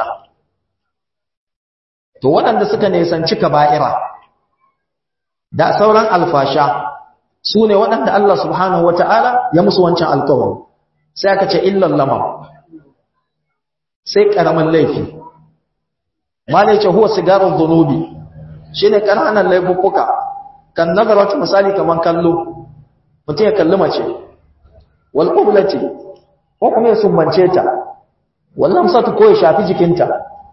to waɗanda suka nesanci kaba'ira da sauran alfasha su ne waɗanda Allah subhanahu wata'ala ya musu wancan alkawari sai aka ce illan lamam sai ƙaramin laifi ma ne ce huwa sigarar zunubi shi ne ƙananan laifuffuka kan nazaratu misali kamar kallo mutum ya kalli mace wal ƙublati ko kuma ya sumbance ta wallan satu ko ya shafi jikinta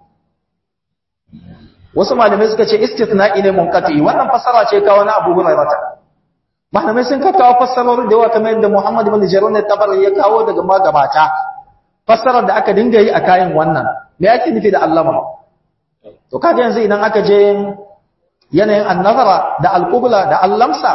wasu malamai suka ce istithna'i ne munqati wannan fasara ce kawo na Abu Hurairah malamai sun kawo fassarorin da yawa kamar yadda Muhammad ibn Jarir tabari ya kawo daga magabata fassarar da aka dinga yi a kayan wannan me yake nufi da allama to kaga yanzu idan aka je yanayin annazara da alqubla da allamsa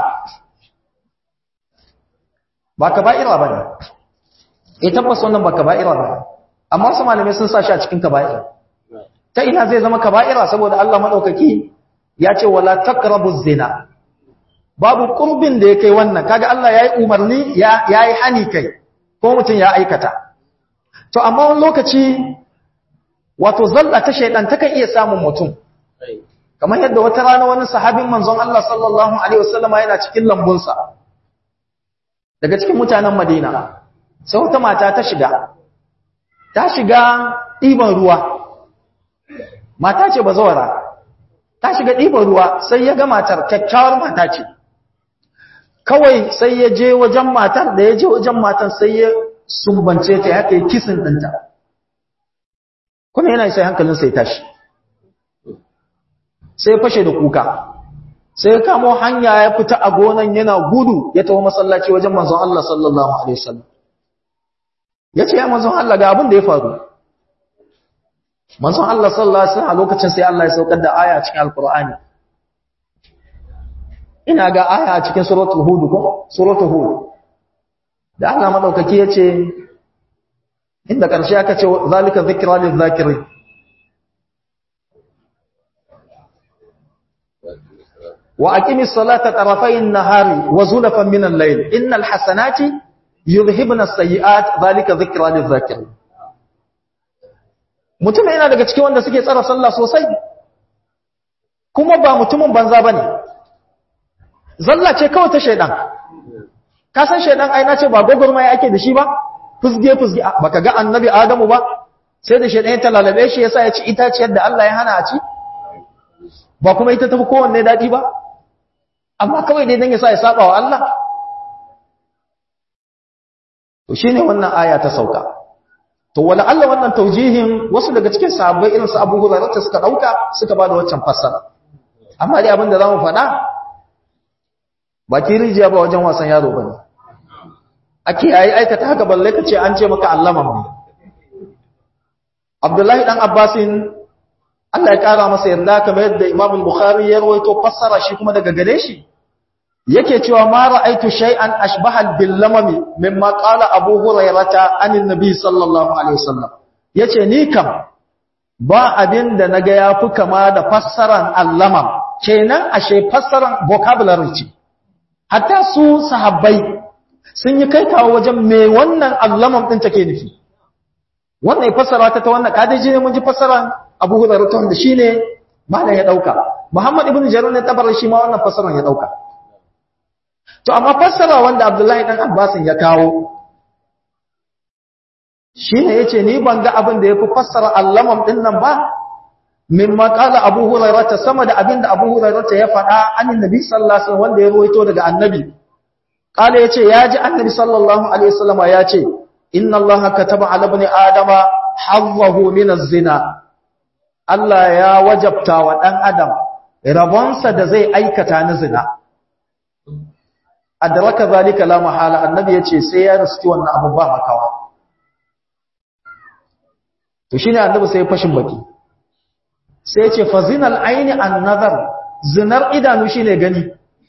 ba kaba'ira bane eh tabbas wannan ba kaba'ira bane amma su malamai sun sa shi a cikin kaba'ira ta ina zai zama kaba'ira saboda Allah madaukaki ya ce wala taqrabu zina babu kurbin da ya kai wannan kaga Allah ya yi umarni ya yi hani kai ko mutum ya aikata to amma wani lokaci wato zalla ta shaidan takan iya samun mutum kamar yadda wata rana wani sahabin manzon Allah sallallahu alaihi wasallam yana cikin lambunsa daga cikin mutanen Madina sai wata mata ta shiga ta shiga ɗiban ruwa mata ce bazawara ta shiga ɗiban ruwa sai ya ga matar kyakkyawar mata ce kawai sai ya je wajen matar da ya je wajen matar sai ya sumbance ta ya kai kisin ɗinta kuma yana sai hankalinsa ya tashi sai ya fashe da kuka sai ya kamo hanya ya fita a gonan yana gudu ya taho masallaci wajen manzon Allah sallallahu alaihi wasallam ya ce ya manzon Allah ga abin da ya faru manzon Allah sallallahu alaihi wasallam a lokacin sai Allah ya saukar da aya cikin alqur'ani ina ga aya a cikin suratul hud ko suratul hud da Allah madaukaki yace inda karshe aka ce zalika zikra lil zakirin wa aqimis salata tarafayn nahari wa zulfan min al-layl innal hasanati yuzhibna as-sayyi'at zalika zikra lil zakirin mutum yana daga cikin wanda suke tsara sallah sosai kuma ba mutumin banza bane zalla ce kawai ta shaidan ka san shaidan ai nace ba gogormai ake da shi ba fusge fusge baka ga annabi adamu ba sai da shaidan ya talalabe shi yasa ya ci itaciyar da Allah ya hana a ci ba kuma ita tafi kowanne dadi ba amma kawai dai dan yasa ya saba wa Allah to shine wannan aya ta sauka to wala Allah wannan taujihin wasu daga cikin sahabbai irin su Abu Hurairah suka dauka suka bada waccan fassara amma dai abin da zamu faɗa ba ki rijiya ba wajen wasan yaro bane ake yayi aikata haka balle kace an ce maka allaman ne Abdullahi dan Abbasin Allah ya kara masa yarda kamar yadda Imam al-Bukhari ya rawaito fassara shi kuma daga gare shi yake cewa ma ra'aitu shay'an ashbaha bil lamami mimma qala Abu Hurairah anin Nabi sallallahu alaihi wasallam yace ni kam ba abin da naga yafi kama da fassaran allamam kenan ashe fassaran vocabulary ce hatta su sahabbai sun yi kai kawo wajen me wannan allamam din take nufi wannan fassara ta ta wannan kadaji ne mun ji fassaran Abu Hurairah ta wanda shine malam ya dauka Muhammad ibn Jarir ne tabar shi ma wannan fassaran ya dauka to amma fassara wanda Abdullahi dan Abbas ya kawo shine yace ni ban ga abin da yafi fassara allamam din nan ba mimma qala Abu Hurairah sama da abin da Abu Hurairah ya faɗa annabi Nabi sallallahu alaihi wasallam wanda ya ruwaito daga annabi qala yace yaji annabi sallallahu alaihi wasallam yace inna Allah kataba ala ibn adama hazzahu min az-zina Allah ya wajabta wa dan adam rabonsa da zai aikata na zina adraka zalika la mahala annabi yace sai ya riski wannan abu ba makawa to shine annabi sai fashin baki sai yace fazinal aini an nazar zinar idanu shine gani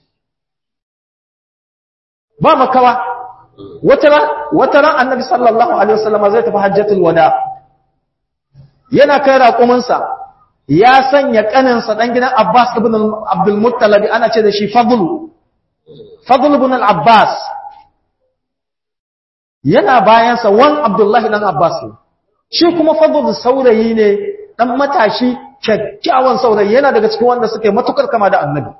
ba makawa wata wata ran annabi sallallahu alaihi wasallam zai tafi hajjatul wada yana kai raƙuminsa ya sanya kaninsa dan gidan Abbas ibn Abdul Muttalib ana ce da shi Fadl Fadl ibn al-Abbas yana bayansa wan Abdullahi dan Abbas shi kuma Fadl saurayi ne dan matashi kyakkyawan saurayi yana daga cikin wanda suke matukar kama da Annabi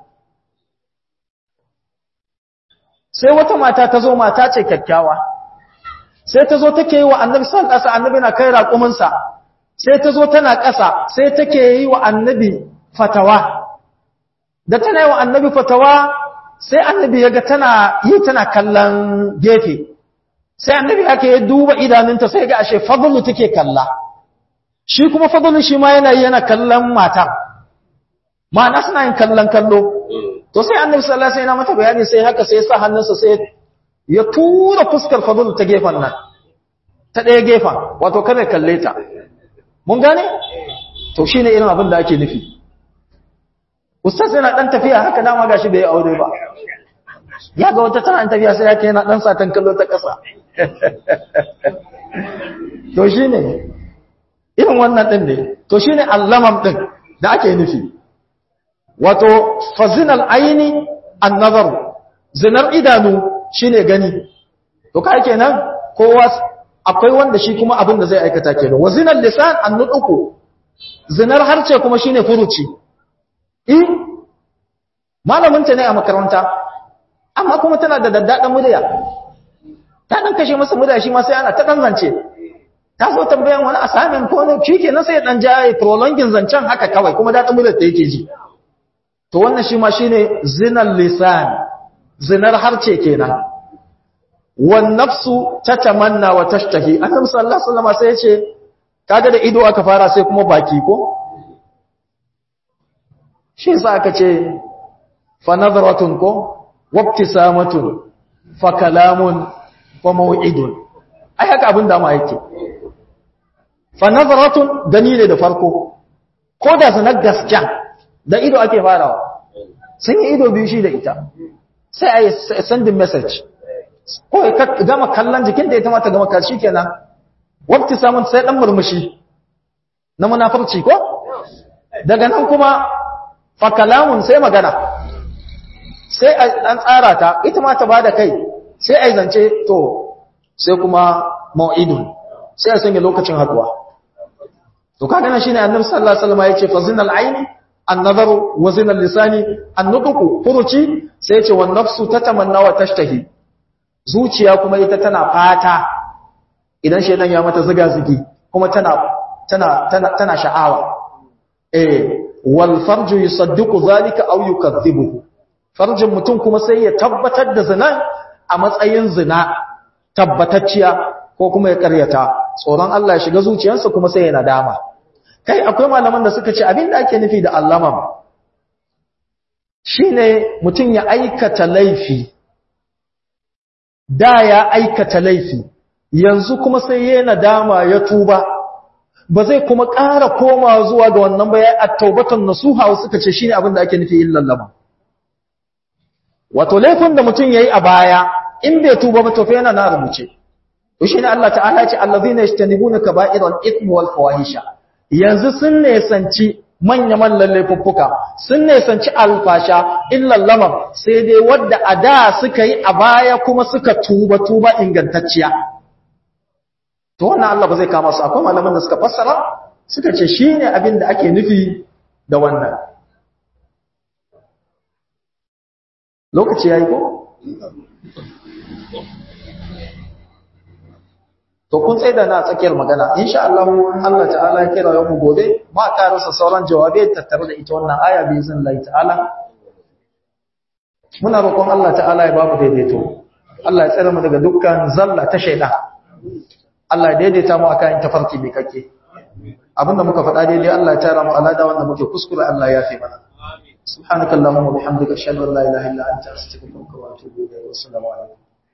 sai wata mata ta zo mata ce kyakkyawa sai ta zo take yi wa Annabi sallallahu alaihi wasallam Annabi na kai raƙuminsa sai ta zo tana ƙasa sai take yi wa Annabi fatawa da tana yi wa Annabi fatawa sai annabi ya ga tana yi tana kallon gefe sai annabi ake ya duba idanunta sai ga ashe fadlu take kalla shi kuma fadlu shi ma yana yi yana kallon mata ma'ana suna yin kallon kallo to sai annabi sallallahu alaihi wasallam mata bayani sai haka sai ya sa hannunsa sai ya tura fuskar fadlu ta gefen nan ta ɗaya gefen wato kada kalle ta mun gane to shine irin abin da ake nufi ustaz yana dan tafiya haka dama gashi bai aure ba ya ga wata tana tafiya sai yake yana dan satan kallo ta kasa to shine irin wannan din ne to shine allamam din da ake nufi wato fazinal aini an-nazaru zinar idanu shine gani to kai kenan kowa akwai wanda shi kuma abin da zai aikata kenan wa zinal lisan an-nutqu zinar harce kuma shine furuci in malamin ta ne a makaranta amma kuma tana da daddadan murya ta dan kashe masa murya shi ma sai ana ta danzance ta zo tambayan wani assignment ko ne shikenan sai dan jaye prolonging zancen haka kawai kuma dadin muryar ta yake ji to wannan shi ma shine zinal lisan zinar harce kenan wan nafsu tatamanna wa tashtahi annabi sallallahu alaihi wasallam sai ya ce kaga da ido aka fara sai kuma baki ko shi yasa aka ce fa nadratun ko wabtisamatun fa kalamun fa maw'idun ai haka abin da ma yake fa nadratun gani ne da farko ko da sanar gaskiya da ido ake farawa sun yi ido biyu shi da ita sai a yi sending message ko ya gama kallon jikin da ita mata gama kashi kenan wabti samun sai dan murmushi na munafarci ko daga nan kuma fa kalamun sai magana sai an tsara ta ita ma ta bada kai sai ai zance to sai kuma mau'idun sai a sanya lokacin haduwa to kaga nan shine annabi sallallahu alaihi wasallam yace fa zinal aini an-nazaru wa zinal lisani an-nutqu furuci sai yace wan nafsu tatamanna wa tashtahi zuciya kuma ita tana fata idan shedan ya mata ziga zigi kuma tana tana tana tana sha'awa eh wal farju yusaddiqu zalika aw yukaththibuhu farjin mutum kuma sai ya tabbatar da zina a matsayin zina tabbatacciya ko kuma ya karyata tsoron Allah ya shiga zuciyarsa kuma sai ya nadama kai akwai malaman da suka ce abin da ake nufi da allamam shine mutum ya aikata laifi da ya aikata laifi yanzu kuma sai ya nadama ya tuba ba zai kuma ƙara koma zuwa ga wannan ba ya at-taubatan nasuha suka ce shine abin da ake nufi illallama wato laifin da mutum yayi a baya in bai tuba ba to fa yana na rubuce to shine Allah ta'ala ya ce allazina yajtanibuna kaba'iral ithmi wal fawahisha yanzu sun nesanci manya-man laifuffuka sun nesanci alfasha illan lamar sai dai wadda a da suka yi a baya kuma suka tuba-tuba ingantacciya to wannan Allah ba zai kama su akwai malaman da suka fassara suka ce shi ne abin da ake nufi da wannan lokaci ya yi ko? to kun tsaida na tsakiyar magana insha Allah Allah ta'ala ya kira yau gobe ma karasa sauran jawabai tattare da ita wannan aya bi izin Allah ta'ala muna roƙon Allah ta'ala ya babu daidaito Allah ya tsare mu daga dukkan zalla ta shaida Allah ya daidaita mu akan tafarki bi kake abinda muka faɗa daidai Allah ya tara mu alada wanda muke kuskure Allah ya fi mana سبحانك اللهم وبحمدك اشهد ان لا اله الا انت استغفرك واتوب اليك والسلام عليكم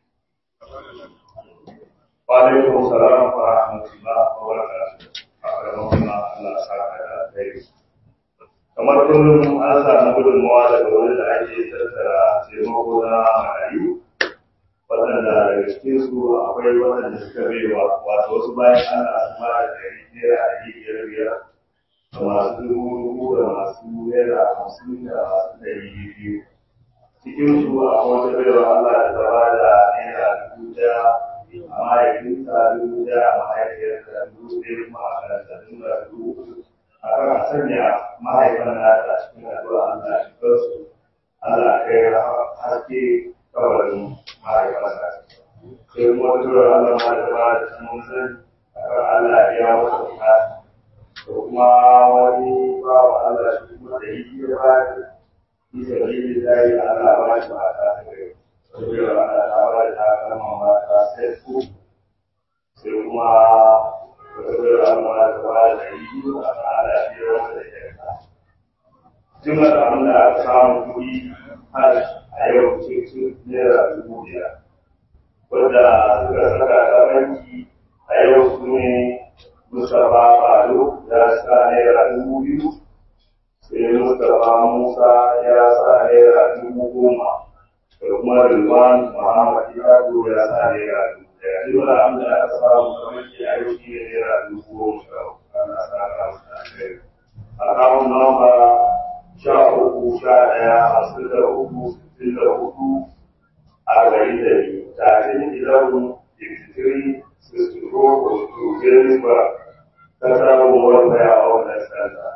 Wa'alaikun salam wa rahmatullah wa barakatuh. A ƙarƙashin Allah saka da alheri. Kamar kullum an samu gudunmawa daga wurin da ake tattara taimako na marayu. Waɗanda daga cikin su akwai waɗanda suka baiwa wato wasu bayan ana su ba da ɗari naira ɗari biyar biyar da masu dubu dubu da masu naira hamsin da masu ɗari biyu. Cikin su akwai wata baiwa Allah da ta ba da naira dubu ɗaya mahaifinsa dubu da mahaifiyarsa dubu ɗaya kuma a karanta duba dubu a kan a sanya mahaifan nata cikin addu'a Allah ya kansu Allah kai haske kabarin mahaifansa sai kuma wata tura Allah ma da ba da samun san a kan Allah ya wata bukata da kuma wani ba wa Allah shi kuma da yi ya ba da bisa biyu da yi Allah ba shi ba ta gari saboda ana tawa da takalma mata sai su sai kuma saboda ana tawa da yi a tsara biyar wanda ya ka jimlar abin da aka samu kuɗi har a yau cikin naira dubu biyar wadda suka saka ta banki a yau su ne Mustapha Fado ya sa naira dubu biyu sai Mustapha Musa ya sa naira dubu goma da kuma Rilwan Muhammad ya zo ya sa naira dubu ɗaya. Jimla abin da aka samu kamar ke a yau shi ne naira dubu goma sha uku ana sa ka musu a kai. A kawo namba sha uku sha ɗaya hamsin da uku sittin da hudu arba'in da biyu thirteen eleven fifty three sixty four forty two Johannesburg ta samu wanda a wannan sanda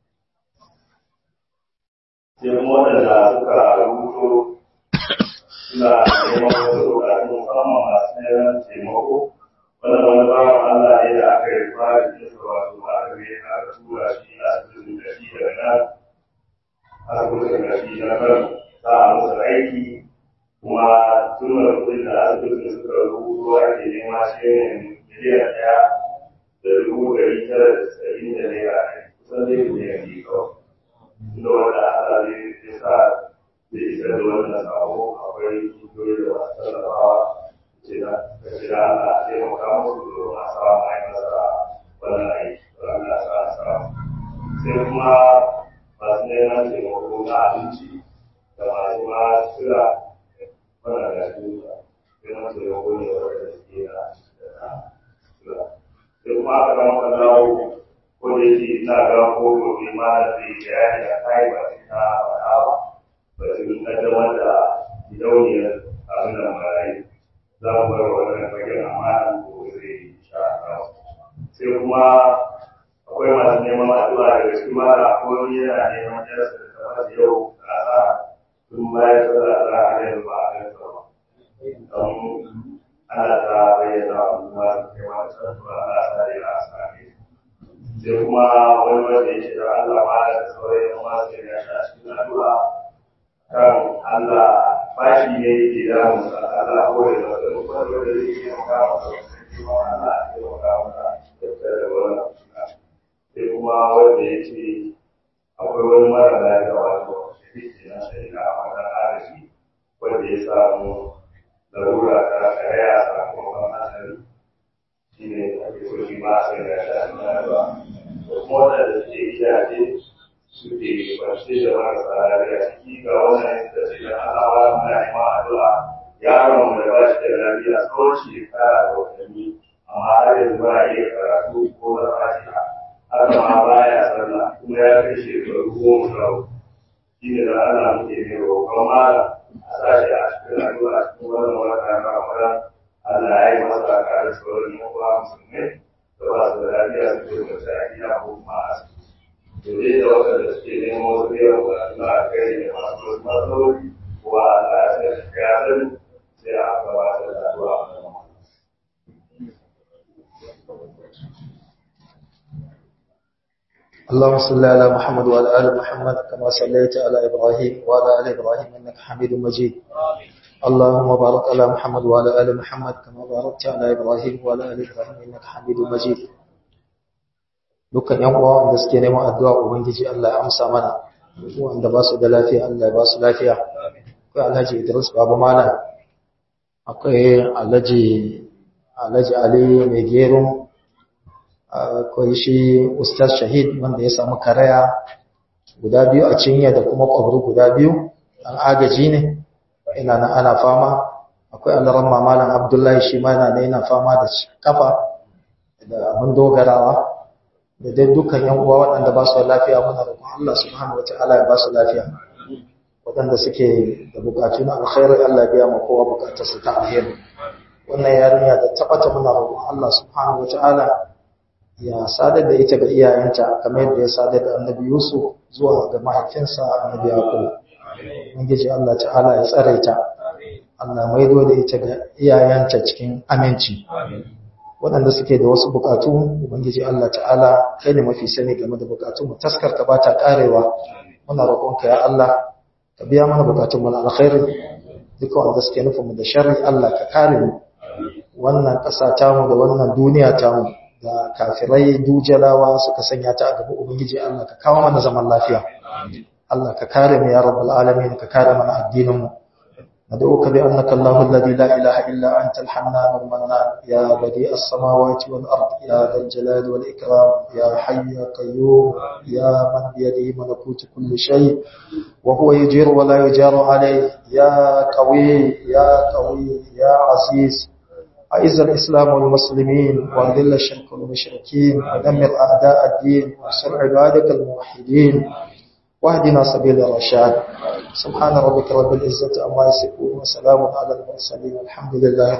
sai kuma waɗanda suka rubuto suna neman wasu bukatu musamman masu neman taimako wannan wani bawan Allah ne da aka yi fara jinsa wato aka yi aka tura shi a asibitin da shi daga nan asibitin da shi na kan za a masa aiki kuma tunar kudin da asibitin suka rubuto ake nema shi ne miliyan ɗaya da dubu ɗari tara da saba'in da naira kusan dai miliyan biyu kawai da wanda Allah zai sa zai isar da wannan sabo akwai kungiyoyi da masu tallafawa ce da ka jira Allah a taimaka musu domin a samu a yi masa wannan aiki don Allah sa a samu sai kuma masu neman taimako na abinci da masu ma sira wannan da su neman taimako ne wanda suke na sira sai kuma aka rama kallawo ko da yake ina ga ko gobe ma da zai bayani a kai ba ta faɗa ba batun kaddamar da gidauniyar abin da marayu za mu bar wannan fagen amana ko zai sha sai kuma akwai masu neman addu'a daga cikin mara akwai wani yana neman yarsa da ta mata yau a sa tun bayan sallah za a yanzu ba a gansa ba don ana ta bayyana wa kuma su kai mata addu'a ana sa da ya same sai kuma wani wanda ya ce da Allah ma da sauran yan masu ya sha cikin addu'a kan Allah bashi ne yake damu sa Allah ko da wanda duk wanda da yake taimaka masa kuma Allah ya taimaka masa da tsare da wannan suna sai kuma wanda ya ce akwai wani mara lafiya wato shahidi na shahida a wannan arashi wanda ya samu larura ta karaya sakamakon hatsari shi ne ake so shi ma a sanya shi a cikin addu'a da kuma waɗanda suke gidaje suke kwanci da marasa lafiya ciki ga wannan da ce da Allah ba mu da ima addu'a yaron da ba shi da lafiya tsawon shekara da watanni amma har yanzu ba iya karatu ko na fatiha har ma ba ya sallah kuma ya kai shekaru goma sha uku shi ne da Allah muke ne roƙon mara a sa shi a cikin addu'a cikin wannan wata na Ramadan Allah ya yi masa kare sauran yan uwa musulmai da ba su da lafiya su ke mace a gida ko kuma a asibiti dole da waɗanda suke neman wasu biyan bukatu a kai da masu wasu matsaloli kuwa Allah ya sai shi ya sani sai a gabatar da addu'a اللهم صل على محمد وعلى ال محمد كما صليت على ابراهيم وعلى ال ابراهيم انك حميد مجيد اللهم بارك على محمد وعلى ال محمد كما باركت على ابراهيم وعلى ال ابراهيم انك حميد مجيد dukkan yan uwa wanda suke neman addu'a ubangiji Allah ya amsa mana wanda ba su da lafiya Allah ya ba su lafiya akwai Alhaji Idris Baba Malam akwai Alhaji Alhaji Ali Mai Gero akwai shi Ustaz Shahid wanda ya samu karaya guda biyu a cinya da kuma kwabru guda biyu an agaji ne ina nan ana fama akwai alaran Malam Abdullahi shi ma yana yana fama da kafa da abin dogarawa da dai dukkan yan uwa waɗanda ba su lafiya muna roƙon Allah subhanahu wataala ya ba su lafiya waɗanda suke da bukatu na alkhairi Allah ya biya ma kowa bukatarsa ta alheri wannan yarinya da tabbata muna roƙon Allah subhanahu wataala ya sadar da ita ga iyayenta kamar yadda ya sadar da Annabi Yusuf zuwa ga mahaifinsa Annabi Yaqub ubangiji Allah ta'ala ya tsare ta Allah maido da ita ga iyayenta cikin aminci waɗanda suke da wasu bukatu ubangiji Allah ta'ala kai ne mafi sani game da bukatu mu taskarta ba ta karewa muna roƙonka ya Allah ka biya mana bukatun mu na alkhairi duka wanda suke nufin mu da sharri Allah ka kare mu wannan ƙasa ta mu da wannan duniya ta mu da kafirai dujalawa suka sanya ta a gaba ubangiji Allah ka kawo mana zaman lafiya Allah ka kare mu ya rabbal alamin ka kare mana addinin mu ندعوك بأنك الله الذي لا إله إلا أنت الحنان المنان يا بديع السماوات والأرض يا ذا الجلال والإكرام يا حي يا قيوم يا من بيده ملكوت كل شيء وهو يجير ولا يجار عليه يا قوي يا قوي يا عزيز أعز الإسلام والمسلمين وأذل الشرك والمشركين ودمر أعداء الدين وانصر عبادك الموحدين واهدنا سبيل الرشاد سبحان ربك رب العزة عما يصفون وسلام على المرسلين الحمد لله